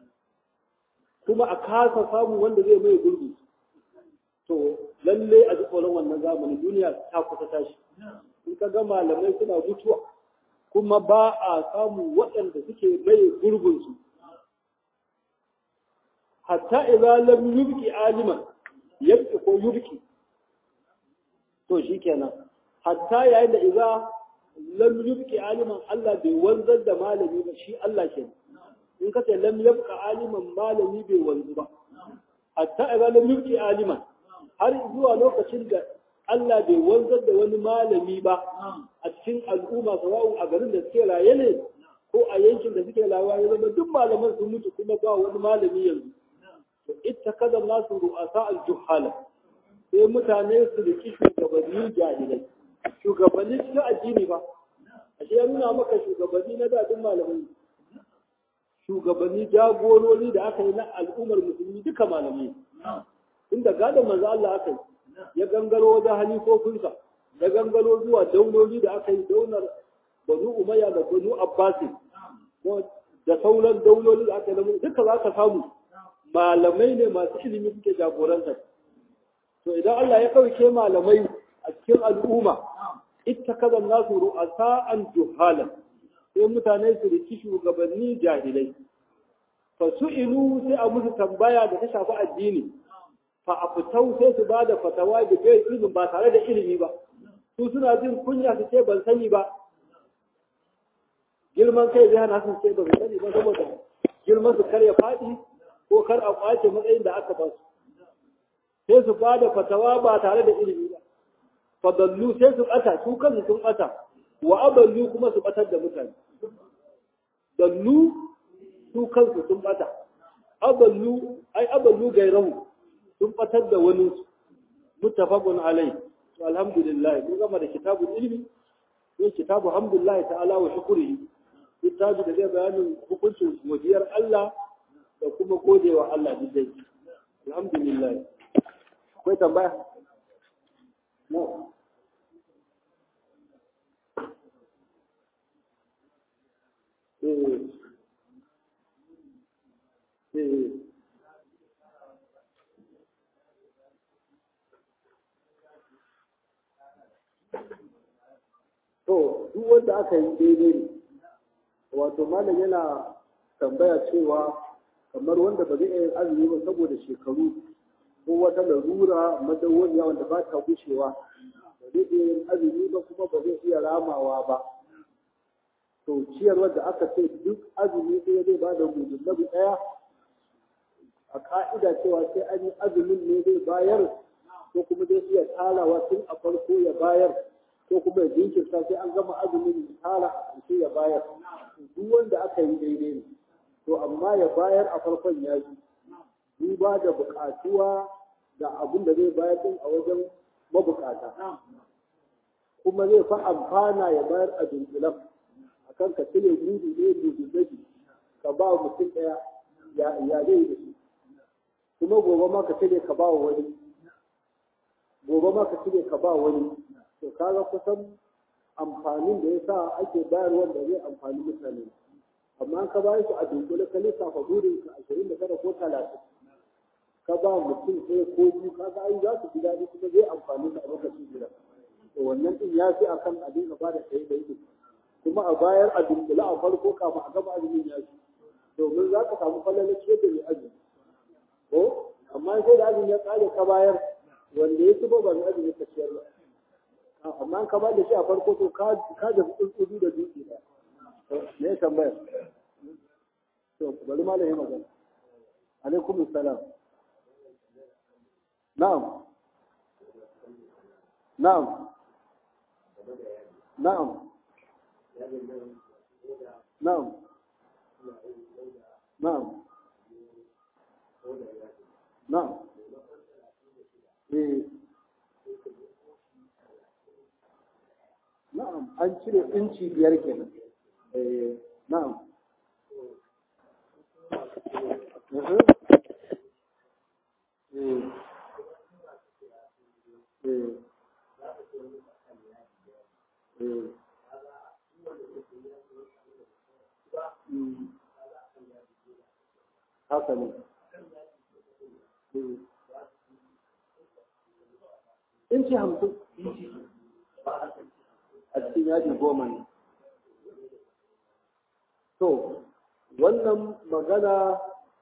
kuma a kasa samu wanda zai mai gurbi to lalle a ji tsoron wannan zamanin duniya ta kusa tashi in ka ga malamai suna mutuwa kuma ba a samu waɗanda suke mai gurbinsu hatta idan lam yubki aliman yabki ko yubki to shikenan hatta yayin da idan lam yubki aliman Allah bai wanzar da malami ba shi Allah ke in ka ce lam yabqa aliman malami bai wanzu ba hatta idan lam yubki aliman har zuwa lokacin da Allah bai wanzar da wani malami ba a cikin al'umma sawa'un a garin da suke raye ne ko a yankin da suke rawa ya zama duk malaman sun mutu kuma ba wani malami yanzu to ita kada nasu ru'asa al-juhala sai mutane su riki shugabanni jahilai shugabanni cikin addini ba ashe ya nuna maka shugabanni na dadin malamai shugabanni jagorori da aka yi na al'ummar musulmi duka malamai inda gadon manzo Allah aka yi ya gangaro wajen halifofinsa ya gangaro zuwa dauloli da aka yi daular banu umayya da banu abbasi da sauran dauloli da aka yi duka za ka samu malamai ne masu ilimi suke jagorantar to idan Allah ya ɗauke malamai a cikin al'umma ita kaza nasu ru'asa an juhalan sai mutane su riki shugabanni jahilai fa su'ilu sai a musu tambaya da ta shafi addini fa a fitau sai su ba da fatawa da kai ilimin ba tare da ilimi ba su suna jin kunya su ce ban sani ba girman kai zai hana su ce ban sani ba saboda girman su kar ya faɗi ko kar a kwace matsayin da aka ba su sai su ba da fatawa ba tare da ilimi ba fadallu sai su ɓata su kansu sun ɓata wa aballu kuma su ɓatar da mutane dallu su kansu sun ɓata aballu ai aballu gairahu sun batar da wani muttafaqun alai to alhamdulillah mun gama da kitabul ilmi ko kitabu alhamdulillah ta'ala wa shukrihi kitabu da zai bayanin hukuncin godiyar Allah da kuma godewa Allah dai alhamdulillah akwai tambaya no eh eh to duk wanda aka yi daidai ne wato malam yana tambaya cewa kamar wanda ba zai iya azumi ba saboda shekaru ko wata larura madawwamiya wanda ba ta gushewa ba zai iya yin azumi ba kuma ba zai iya ramawa ba to ciyarwar da aka ce duk azumi ɗaya zai ba da gudunnabi ɗaya a ka'ida cewa sai an yi azumin ne zai bayar ko kuma zai iya talawa tun a farko ya bayar ko kuma ya jinkirta sai an gama azumin ya tara a ƙarshe ya bayar duk wanda aka yi daidai ne to amma ya bayar a farkon ya yi duba da buƙatuwa da abin da zai bayar din a wajen mabukata kuma zai fa amfana ya bayar a dunkulan akan ka cire gudu ne gudu daji ka ba mutum ɗaya ya zai da shi kuma gobe ma ka cire ka ba wani gobe ma ka cire ka ba wani to kaga kusan amfanin da ya sa ake bayar wanda zai amfani mutane amma an ka bayar su a dunkule ka lissafa burin ka ashirin da tara ko talatin ka ba mutum ɗaya ko biyu ka ga ai za su ji daɗi kuma zai amfani ka a lokacin gida to wannan din ya fi akan a dinga ba da ɗaya ɗaya kuma a bayar a dunkule a farko kafin a gama azumin ya fi domin za ka samu falalar ciyar da mai azumi ko amma sai da azumi ya tsare ka bayar wanda ya tuba ba mai azumi ka ciyar ba amma ka ba da shi a farko to ka da tsuntsudu da dutse ba me ya tambaya to bari malam ya magana alaikum salam na'am na'am na'am na'am na'am na'am eh na'am an cire inci biyar kenan eh na'am Mhm. Eh. Eh. Eh. Mm. haka ne inci hamsin a cikin yadi goma ne to wannan magana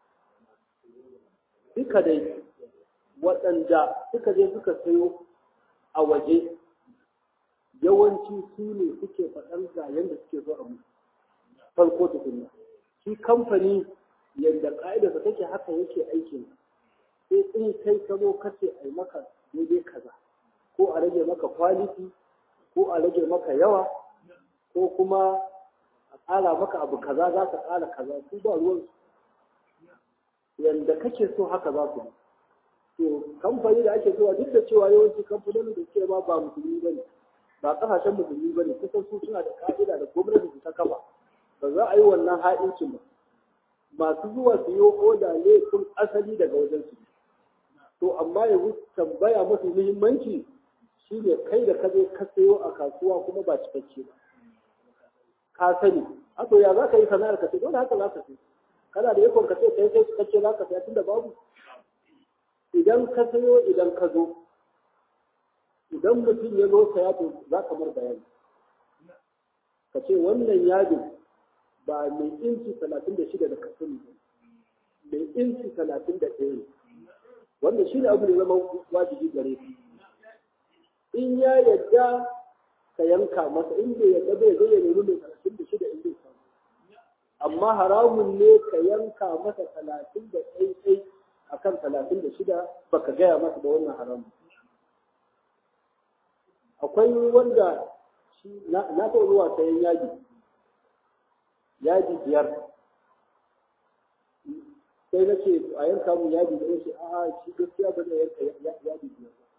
duka dai waɗanda suka je suka sayo a waje yawanci su ne suke faɗan ga yadda suke so a musu farko tukunna shi kamfani yadda ƙa'idarsa take haka yake aikin sai in kai ka zo kace a yi maka daidai kaza ko a rage maka kwaliti ko a rage maka yawa ko kuma a ƙara maka abu kaza za ka ƙara kaza su ba ruwan yadda kake so haka za su to kamfani da ake zuwa duk da cewa yawanci kamfanonin da suke ma ba musulmi ba ne ba ƙasashen musulmi ba ne kusan su suna da ka'ida da gwamnati ta kafa ba za a yi wannan ha'incin ba masu zuwa su yi oda ne sun asali daga wajen su to amma yanzu tambaya mafi muhimmanci shi ne kai da ka je ka sayo a kasuwa kuma ba cikakke ba ka sani a to ya za ka yi sana'ar ka ce dole haka za ka ce kana da yakon ka ce kai kai cikakke za ka saya tunda babu idan ka sayo idan ka zo idan mutum ya zo saya to za ka mar bayani ka ce wannan yadin ba mai inci talatin da shida da ka sani mai inci talatin da ɗaya ne wannan shi ne abu da zama wajibi gare ka in ya yadda ka yanka masa in bai yadda bai zai ya nemi mai talatin da shida in zai samu amma haramun ne ka yanka masa talatin da ɗai a kan talatin da shida baka gaya masa da wannan haramun akwai wanda na taɓa zuwa sayan yaji yaji biyar sai na ce a yanka mu yaji da yace a'a shi gaskiya ba zai yanka yaji biyar ba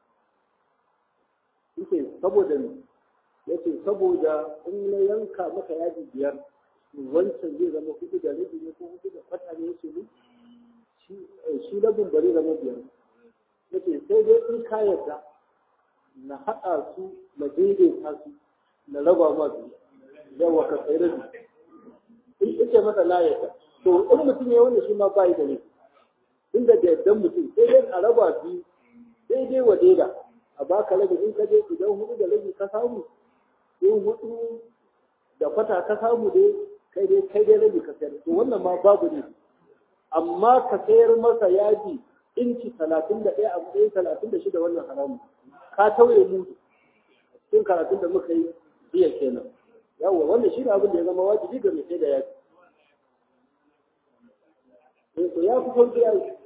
yake saboda ne yace saboda in na yanka maka yaji biyar wancan zai zama hudu da rabi ne ko hudu da kwata ne yace ne shi rabin bari zama biyar yace sai dai in ka yarda na haɗa su na daidaita su na raba ma su yawa ka tsaye rabi in yace masa na yarda to in mutum ya wanda shi ma bai da ne inda da yardan mutum sai dai a raba biyu daidai wa daida a baka rabi in ka je idan hudu da rabi ka samu in hudu da kwata ka samu dai kai dai kai dai rabi ka sayar to wannan ma babu ne amma ka sayar masa yaji inci talatin da ɗaya a matsayin talatin da shida wannan haramu ka tauye mu cikin karatun da muka yi jiya kenan yawwa wannan shi ne abin da ya zama wajibi ga mai sai da yaji to ya fi sauki ya yi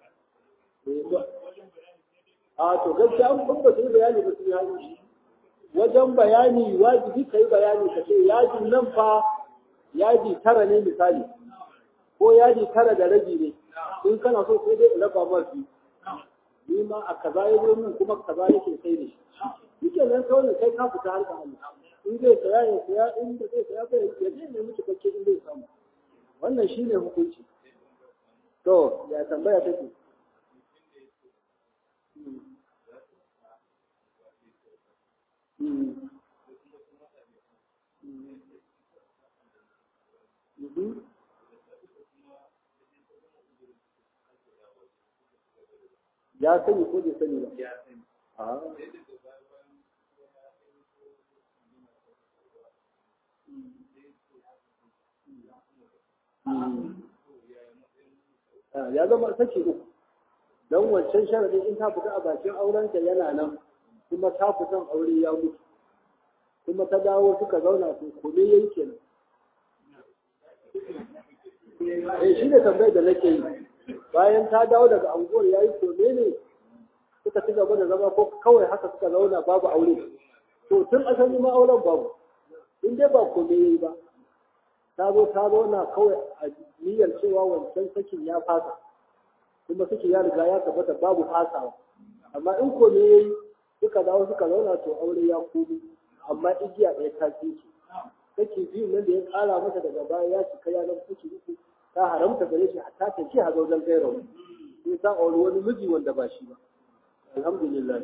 a to gaskiya an ban ba su bayani ba su yi hannu wajen bayani wajibi ka yi bayani ka ce yajin nan fa yaji tara ne misali ko yaji tara da rabi ne in kana so sai dai raba ma biyu ni ma a kaza ya zo min kuma kaza yake sai da shi yake nan kawai kai ka fita harka Allah in zai saya ya saya in da zai saya bai ya je ne miki bakke in zai samu wannan shine hukunci to ya tambaya take ya sani ko bai sani ba ya zama saki uku don wancan sharadin in ta fita a bakin aurenta yana nan kuma ta fitan aure ya mutu kuma ta dawo suka zauna su kome yayi kenan eh shi ne tambayar da nake yi bayan ta dawo daga anguwar yayi kome ne suka ci gaba da zama ko kawai haka suka zauna babu aure to tun asali ma auren babu in dai ba kome yayi ba ta zo ta zauna kawai a niyyar cewa wancan sakin ya fasa kuma saki ya riga ya tabbata babu fasawa amma in kome yayi suka dawo suka zauna to aure ya komo amma igiya ɗaya ta tsinke saki biyu nan da ya ƙara mata daga baya ya cika ya zama saki uku ta haramta gare shi hatta ta ce a zaujen gairawa sai ta auri wani miji wanda ba shi ba alhamdulillah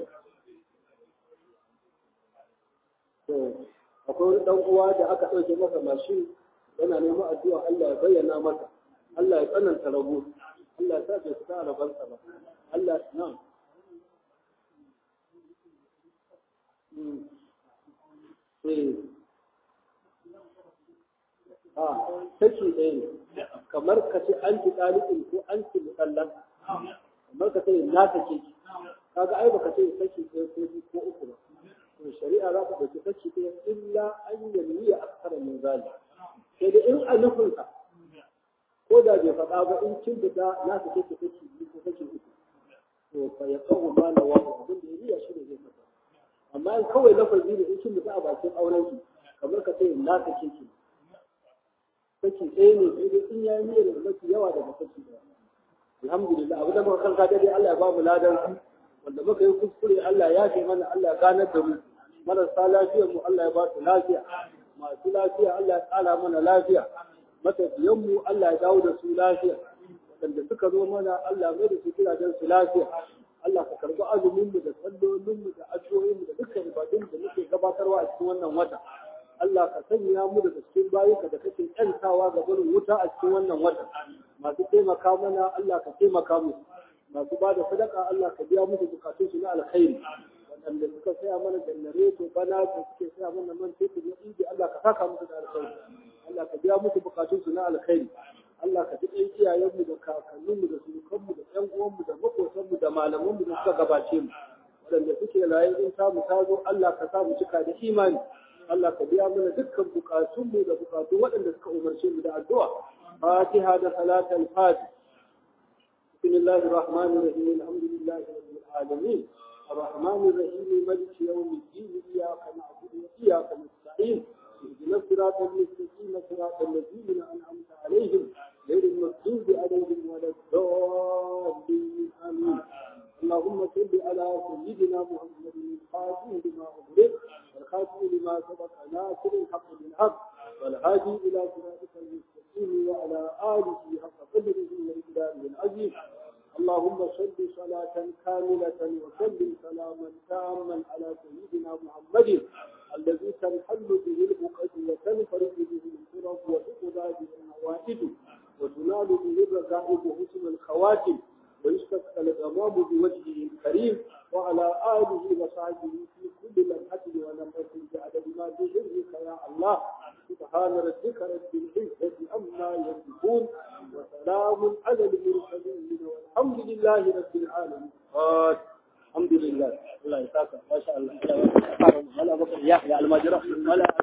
to akwai wani dan uwa da aka ɗauke masa mashin yana neman addu'a Allah ya bayyana masa Allah ya tsananta rabo Allah ya sa bai fita a rabansa ba Allah na a saki ɗaya ne kamar ka ce an ci ɗalibin ko an ci musallan kamar ka ce na sake ki kaga ai baka ce saki ɗaya ko biyu ko uku ba to shari'a za ta ɗauki saki ɗaya illa an yanni ya aksara min zali sai da in a nufinsa ko da bai faɗa ba in kin fita na sake ki saki biyu ko saki uku to fa ya kawo ma na wani abin da ya riya shi ne zai fata amma in kawai lafazi ne in kin fita a bakin auren ki kamar ka ce na sake ki saki ɗaya ne sai dai in ya yi niyyar da mafi yawa daga saki ɗaya alhamdulillah abu da muka kanka dai Allah ya ba mu ladan wanda muka yi kuskure Allah ya ce mana Allah ya ganar da mu marasa lafiyar mu Allah ya ba su lafiya masu lafiya Allah ya tsara mana lafiya matafiyan mu Allah ya dawo da su lafiya wanda suka zo mana Allah mai da su gidajen su lafiya Allah ka karbi azumin mu da sallolin mu da addu'o'in mu da dukkan ibadun da muke gabatarwa a cikin wannan wata Allah ka sanya mu daga cikin bayuka da kake kyantawa ga barin wuta a cikin wannan wata masu taimaka mana Allah ka taimaka mu masu ba da sadaka Allah ka biya musu bukatun su na alkhairi waɗanda suka saya mana janareto bana da suke saya mana man fetur na inji Allah ka saka musu da alkhairi Allah ka biya musu bukatun su na alkhairi Allah ka ji ɗan iyayenmu da kakanninmu da surukanmu da ƴan uwanmu da maƙotanmu da malamanmu da suka gabace mu waɗanda suke raye in ta mu ta zo Allah ka sa mu cika da imani Allah ka biya mana dukkan bukatunmu da bukatun waɗanda suka umarce mu da addu'a Fatiha da salatul Fatih بسم الله الرحمن الرحيم الحمد لله رب العالمين الرحمن الرحيم مالك يوم الدين إياك نعبد وإياك نستعين اهدنا الصراط المستقيم صراط الذين أنعمت عليهم غير المغضوب عليهم ولا الضالين آمين اللهم صل على سيدنا محمد الخاتم لما أغلق والخاتم لما سبق ناصر الحق بالحق والهادي إلى صراطك المستقيم وعلى آله حق قدره وإقداره العظيم اللهم صل صلاة كاملة وسلم سلاما تاما على سيدنا محمد الذي تنحل به البقعة وتنفرد به الكرب وتقضى به النوائد وتنال به الركائب وحسن الخواتم ويستسقى الغمام بوجهه الكريم وعلى آله وصحبه في كل لمحة ونفس بعدد ما بحرك يا الله سبحان ربك رب العزة عما يصفون وسلام على المرسلين والحمد لله رب العالمين الحمد لله الله يسعدك ما شاء الله يا المجرى